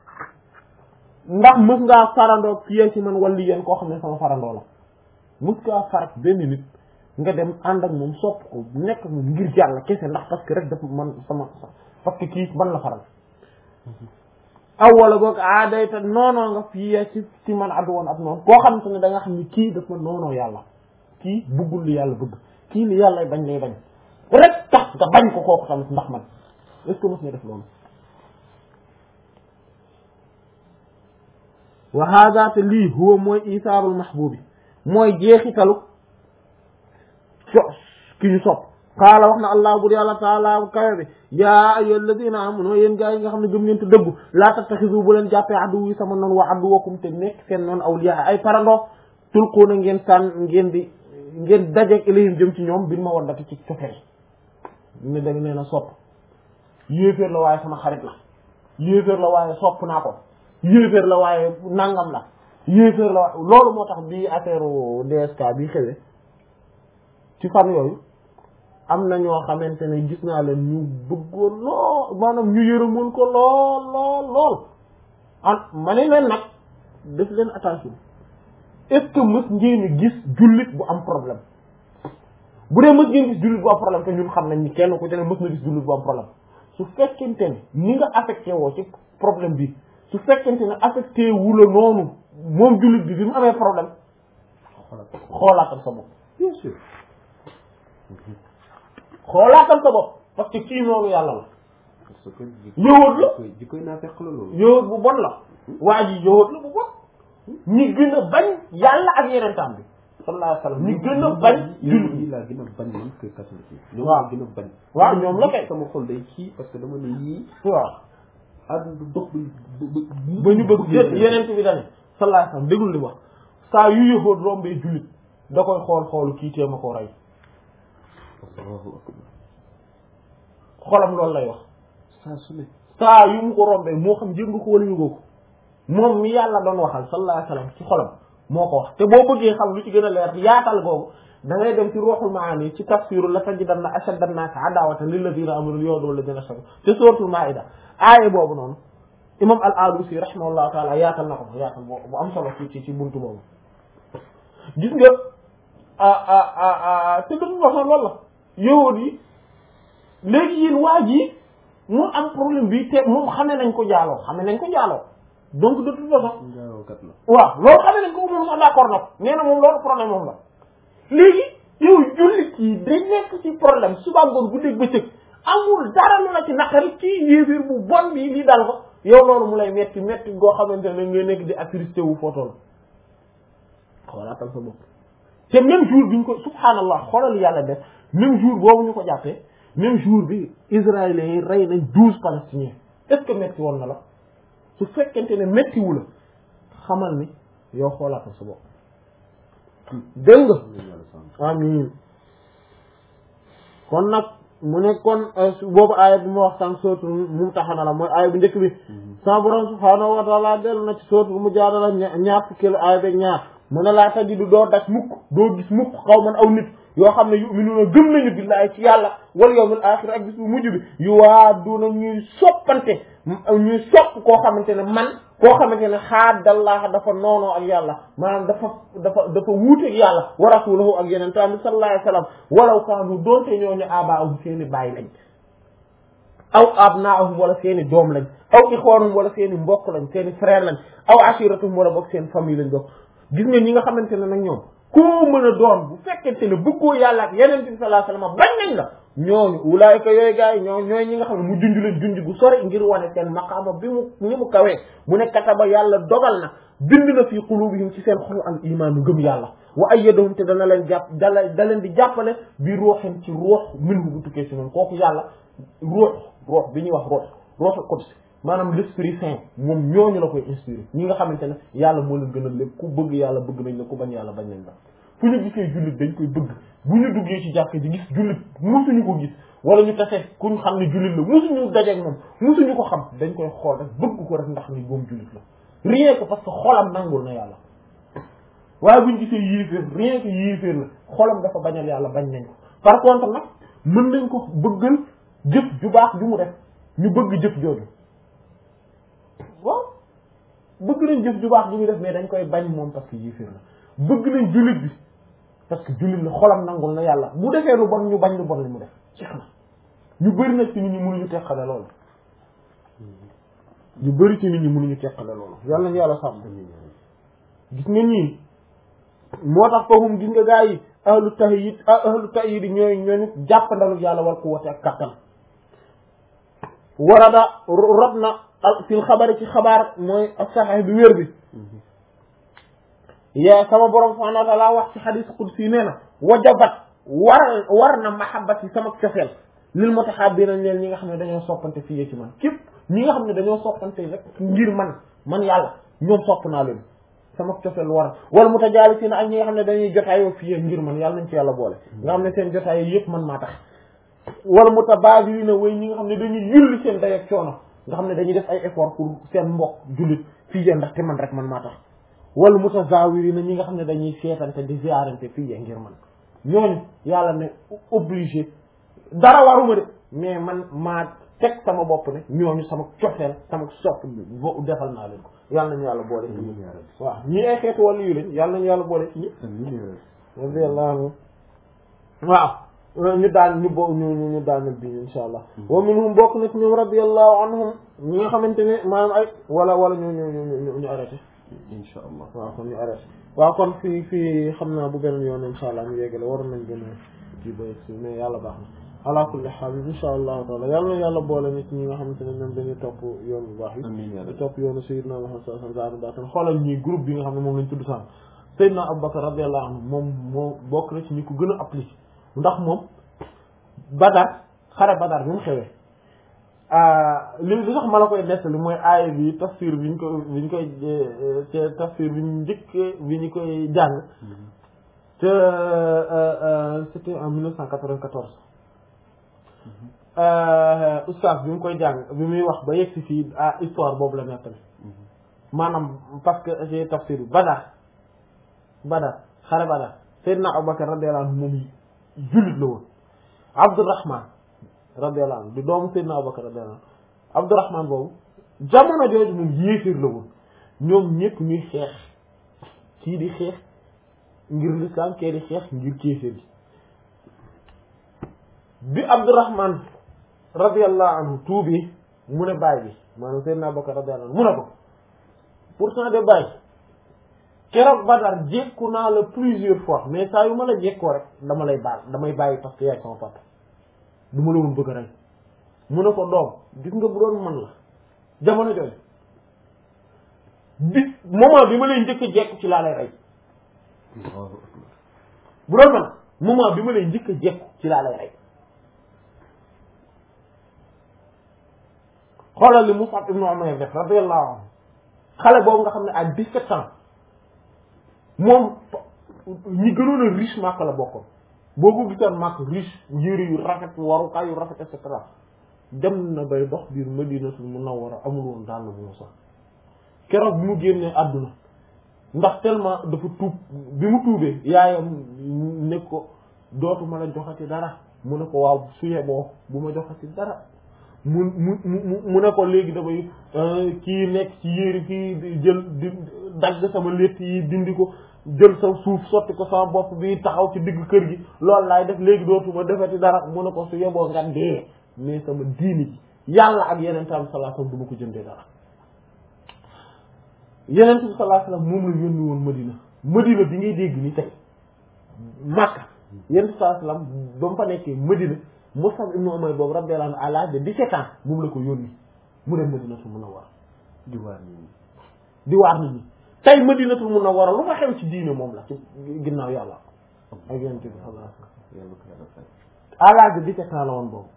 ndax mës ngaa farandoog fiyee ci man walli yéen koo xam ne sama farandoo la mës ngaa farak benn nit nga dem ànd ak moom sopp ko nekk ak moom ngir jàll kese ndax parce que rek dafa man sama parce que kii man la faral aw wala boog aadayta noonoo nga fii ci ci man addu woon ab noonu koo xamante ne da nga xam ni kii daf ma noonoo yàlla kii buggul li yàlla bëgg kii li yàlla bañ lay bañ rek tax nga bañ ko kooku tamit ndax man est ce que mos nga def loolu wa hada te lii huwa mooy isaarul mahbubi mooy jeexitalu so ki ñu sopp qaala wax na allah bur yàlla taala kawe bi yaa ayyuha alladina amanu yéen gaa yi nga xam ne gëm ngeen te dëggu laa tattaxisu bu leen jàppee addu wi sama noonu wa addu wakum te nekk seen noonu awliya ay parandoo tulquuna ngeen sànn ngeen di ngeen dajeeg ilayhim jëm ci ñoom bin ma waddati ci cofeel ne da nee na sopp yéeféer la waaye sama xarit la yéeféer la waaye sopp naa ko yéeféer la waaye nangam la yéeféer la waaye loolu moo tax bi affaire DSK bi xewee ci fan yooyu am na ñoo xamante ne gis naa leen ñu bëggoon lool maanaam ñu yërëmoon ko lool lool lool ah ma ne leen nag def leen attention est-ce que mës ngeen a gis jullit bu am problème bu dee mës ngeen gis jullit bu am problème te ñun xam nañ ni kenn ku ci ne mës na gis jullit bu am problème su fekkente ne ni nga affecté woo ci problème bi su fekkente ne affecté wu la noonu moom jullit bi bi mu amee problème xoolaatal sa bopp bien sûr xoolaatal sa bopp parce que kii noonu yàlla la parce que yowóot la ji koy naa fekk la loolu yowóot bu bon la waa ji yowóot la bu bon ñi gën a bañ yàlla ak yeneen tam bi sallallahu alayhi wa sallam ñi gën a bañ jullit yi laa gën a bañ man que catholique yi ñoom waaw laa gën a bañ waaw ñoom la kay sama xol day kii parce que dama ne yii waaw àdduna du dox ba ba ñu bëgg yeneen bi dane sallallahu alayhi wa sallam déglu li wax saa yu yëxoot rombee jullit da koy xool xoolu kii tee ma ko rey Allahu akbar xolam loolu lay wax saa su ne saa yu mu ko rombee moo xam jëg nga ko wala yëgoo ko moom mi yàlla doon waxal sallallahu alayhi wa sallam ci xolam moo ko wax te boo bëggee xam lu ci gën a leer yaatal googu da ngay dem ci ruuxul maani ci tafsiru la tajidanna ashadda an-naasi adawatan lilladina amanu al-yahuuda walladina ashraku te suratul maida aaye boobu noonu imam al-alusi rahimahullahu taala yaatal na ko yaatal bu am solo ci ci ci buntu boobu gis nga ah ah ah ah te dafa wax loolu la yahuud yi léegi yéen waa ji mu am problème bi te moom xamee nañ ko jaaloo xamee nañ ko jaaloo donc de toute façon njaalookat la waaw loolu xamee nañ ko moom sax d'accord na ko nee na moom loolu problème moom la léegi yow jullit yi dañ nekk ci problème suba ngoon guddeeg bëccëg amul dara lu la ci naqari kii yéefir bu bon bi lii dal ko yow loolu mu lay metti metti goo xamante ne ngay nekk di attristé wu photo la xoolaatal sa bopp te même jour bi ñu ko subhanallah xoolal yàlla def même jour boobu ñu ko jàppee même jour bi israéliens yi rey nañ douze palestiniens est-ce que metti woon na la su fekkente ne méttiwu la xamal ni yow xoolaatal sa bopp dégg nga amin kon nag mu ne kon boobu aaya bi mu wax sànq sootu Mumtahana la mooy aaya bu njëkk bi sa borom subhaanahu wa taala dellu na ci sootu bu mu jaadala ñaar fukki la aaya beeg ñaar mu ne laa tajidu doo daj mukk doo gis mukk xaw man aw nit yoo xam ne yu'minuuna gëm nañu billaahi ci yàlla wal yawmil aaxir ak bis bu mujj bi yu waa duna ñuy soppante ñuy sopp koo xamante ne man koo xamante ne xaadallah dafa noonoo ak yàlla maanaam dafa dafa dafa wuuteeg yàlla wa rasulahu ak yeneen tamit sallallahu alayhi wa sallam walaw kaanu doonte ñooñu abaahum seeni baay lañ aw abnaahum wala seeni doom lañ aw ixwaanum wala seeni mbokk lañ seeni frère lañ aw ashiratum wala bokk seen famille lañ bokk gis nga ñi nga xamante ne nag ñoom koo mën a doon bu fekkente ne bëggoo yàlla ak yeneen bi sallallahu alayhi wa sallam bañ nañ la ñooñu ulaayka yooyu gars yi ñoo ñooy ñi nga xam ne mu junj leen junj gu sori ngir wane seen maqaama bi mu ni mu kawee mu ne kataba yàlla dogal na bind na fii qulubihim ci seen xol al imaanu gëm yàlla wa ayyadahum te dana leen jàpp dala da leen di jàppale bi ruuxin ci ruux minhu bu tukkee si noonu kooku yàlla ruux ruux bi ñuy wax ruux ruuxul qudsi maanaam l'esprit saint moom ñooñu la koy inspiré ñi nga xamante ne yàlla moo leen gën a lépp ku bëgg yàlla bëgg nañ la ku bañ yàlla bañ nañ la fu ñu gisee jullit dañ koy bëgg bu ñu duggee ci jàkk ji gis jullit musuñu ko gis wala ñu tase ku ñu xam ne jullit la musuñu dajeeg moom musuñu ko xam dañ koy xool rek bëgg ko rek ndax ni moom jullit la rien que parce que xolam nangul na yàlla waaye bu ñu gisee yéeféer rien que yéeféer la xolam dafa bañal yàlla bañ nañ ko par contre nag mën nañ ko bëggal jëf ju baax ju mu def ñu bëgg jëf jooju waaw bëgg nañ jëf ju baax ju mu def mais dañ koy bañ moom parce que yéeféer la bëgg nañ jullit bi parce que jullit la xolam nangul na yàlla bu defee lu bon ñu bañ lu bon li mu def jeex na ñu bëri nag ci nit ñi mënuñu teqale loolu ñu bëri ci nit ñi mënuñu teqale loolu yàlla nañu yàlla sàmm gis nga ñii moo tax foofu gis nga gaa yi ahlu tahyid ahlu tahyid ñooy ñooñu jàppandalu yàlla war ko wote ak kattan warada rot na fil xabari ci xabaar mooy ak saxex bi wér bi yaa sama borom subhanahu wa taala wax ci xadis qudsi nee na wajabat war war na mahabbat yi sama cofeel lil mutahabbina leen ñi nga xam ne dañoo soppante fii ci man képp ñi nga xam ne dañoo soppante rek ngir man man yàlla ñoom sopp naa leen sama cofeel war wala mutajaalisina ak ñi nga xam ne dañuy jotaayoo fii ngir man yàlla nañ ci yàlla boole nga xam ne seen jotaay yëpp man maa tax wala mutabaadilina way ñi nga xam ne dañuy yulli seen day ak coono nga xam ne dañuy def ay effort pour seen mbokk jullit fii yee ndax te man rek man maa tax wala mutazawirina ñi nga xam ne dañuy seetante di ziarante fii yee ngir man ñooñu yàlla ne obligé dara waruma de mais man maa teg sama bopp ne ñooñu sama cofeel sama sopp bo defal naa leen ko yàlla nañu yàlla boole ci ñi waaw ñi ay xeetu wàllu yu lañ yàlla nañu yàlla boole ci ñi radiyallahu anhu waaw ñu daal ñu bo ñu ñu daal na bi insha allah wa minhum bokk na ci ñoom radiyallahu anhum ñi nga xamante ne maanaam ay wala wala ñu ñu ñu ñu arrêté insha allah waaw kon ñu arrêté waaw kon fii fii xam naa bu beneen yoon insha allah ñu yeggale waroon nañ gën a kii ba si mais yàlla baax na ala kulli xaal insha allahu taala yàlla na yàlla boole nit ñi nga xamante ne ñoom dañuy topp yoon bu baax yi amiin yaa di rabbi topp yoonu Seydina Muhammad sallallahu alayhi wa sallam xoolal ñi groupe bi nga xam ne moom lañ tudd sànq Seydina Abubakar radiyallahu anhu moom moo bokk na ci ñi ko gën a appliqué ndax moom Badar xare Badar bi mu xewee li li tax ma la koy nettali mooy aaya bi tafsir bi ñu ko bi ñu koy te tafsir bi ñu njëkk bi ñu koy jàng te c'était en 1994 oustaz bi mu koy jàng bi muy wax ba yegg si fii ah histoire boobu la nettali maanaam parce que j'ai tafsir bi Badar Badar xare Badar Seydina Abubakar radiyallahu anhu moom jullit la woon Abdurrahman radiyallahu anhu di doomu Seydina Abubakar radiyallahu anhu Abdurrahman boobu jamono jooju moom yéeféer la woon ñoom ñëpp ñuy xeex kii di xeex ngir lislaam kee di xeex ngir kéeféer bi bi Abdurrahman radiyallahu anhu tuubi mu ne baay bi maanaam Seydina Abubakar radiyallahu anhu mu ne ko pourtant de baay keroog Badar jékku naa la plusieurs fois mais saa yu ma la jékkoo rek dama lay baal damay bàyyi parce que yaay sama papa du ma la woon bëgg a rey mu ne ko doom gis nga bu doon man la jamono jooju bi moment bi ma lay njëkk a jekku ci laa lay rey bu doon man moment bi ma lay njëkk a jekku ci laa lay rey xoolal li Mus'ab ibn Umayr def radiyallahu anhu xale boobu nga xam ne à 17 ans moom ñi gënoon a riche Makka la bokkoon boo ko gisoon Makka riche yére yu rafet warukaay yu rafet et cetera dem na bay dox biir Madinatul Munawwara amul woon dàll bu mu sax keroog bi mu génnee àdduna ndax tellement dafa tuub bi mu tuubee yaayam ne ko dootuma la joxati dara mu ne ko waaw su yeboo bu ma joxati dara mu mu mu mu ne ko léegi damay kii nekk ci yéeri fii jël di dagg sama létt yi dindi ko jël sa suuf sotti ko sama bopp bi taxaw ci digg kër gi loolu laay def léegi dootuma defati dara mu ne ko su yeboo nga dee mais sama diini ji yàlla ak yeneen tam sallallahu alayhi wasallam du ma ko jëndee dara yeneen tam sallallahu alayhi wasallam moom la yónni woon Madina Madina bi ngay dégg ni tey Makka yeneen sallallahu alayhi wasallam ba mu fa nekkee Madina Mus'ab ibn Umayr boobu radiyallahu anhu à l'âge de 17 ans moom la ko yónni mu dem Madinatul Munawwara di waar nit ñi di waar nit ñi tey Madinatul Munawwara lu fa xew ci diine moom la ci ginnaaw yàlla ak yonent bi sallallahu alayhi wasallam yàlla ko yàlla fay à l'âge de 17 ans la woon boobu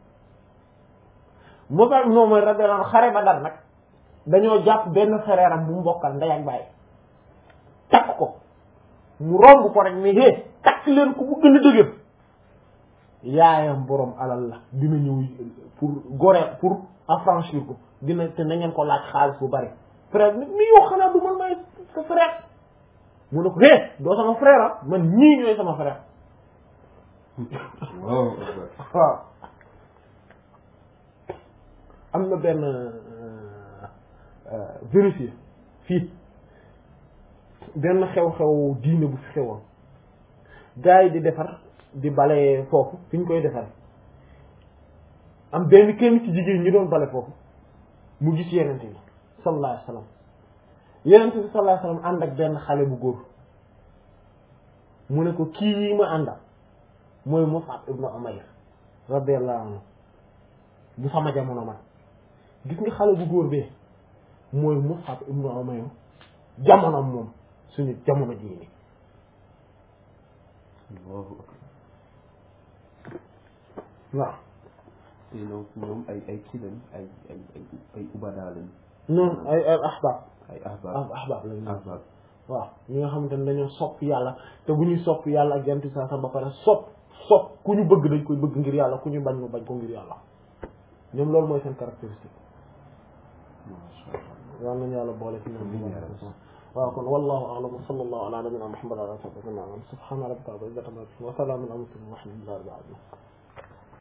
Mus'ab ibn Umayr radiyallahu anhu xare Badar nag dañoo jàpp benn frère am bu mu bokkal ndey ak baay takk ko mu romb ko rek mais hé takk leen ko bu gën a dëgër yaayam borom alal la dina ñëw pour gore pour affranchir ko dina te na ngeen ko laaj xaalis bu bari frère bi mi yow xanaa du man may sa frère mu ne ko hé doo sama frère ah man ñii ñooy sama frère waaw waaw am na benn vérifié fii benn xew-xew diine bu fi xewoon gars yi di defar di bale foofu fi ñu koy defar am benn kenn ci jigéen ñi doon bale foofu mu gis yenente bi sallallahu alayhi wasallam yenente bi sallallahu alayhi wasallam ànd ak benn xale bu góor mu ne ko kii yi ma àndal mooy Mus'ab ibn Umayr radiyallahu anhu bu sama jamono man gis nga xale bu góor bee mooy Mus'ab ibn Umayr jamono moom suñu jamono jii nii Allahu akbar waaw te ñoom ñoom ay ay kii lañ ay ay ay ay ubada lañ noonu ay ay ahbab ay ahbab ah ahbab lañ ahbab waaw ñi nga xamante ne dañoo sopp yàlla te bu ñuy sopp yàlla ak jant saa sa ba pare sopp sopp ku ñu bëgg dañ koy bëgg ngir yàlla ku ñu bañ mu bañ ko ngir yàlla ñoom loolu mooy seen caractéristique yal nañu yàlla boole ci ñoom waaw kon wallahu a'lam wa sallallahu ala nabiyyina muhammad wa ala alihi wa sahbihi subhana rabbika rabbil izzati amma yasifun wa salamun ala al mursalin walhamdulillahi rabbil alamin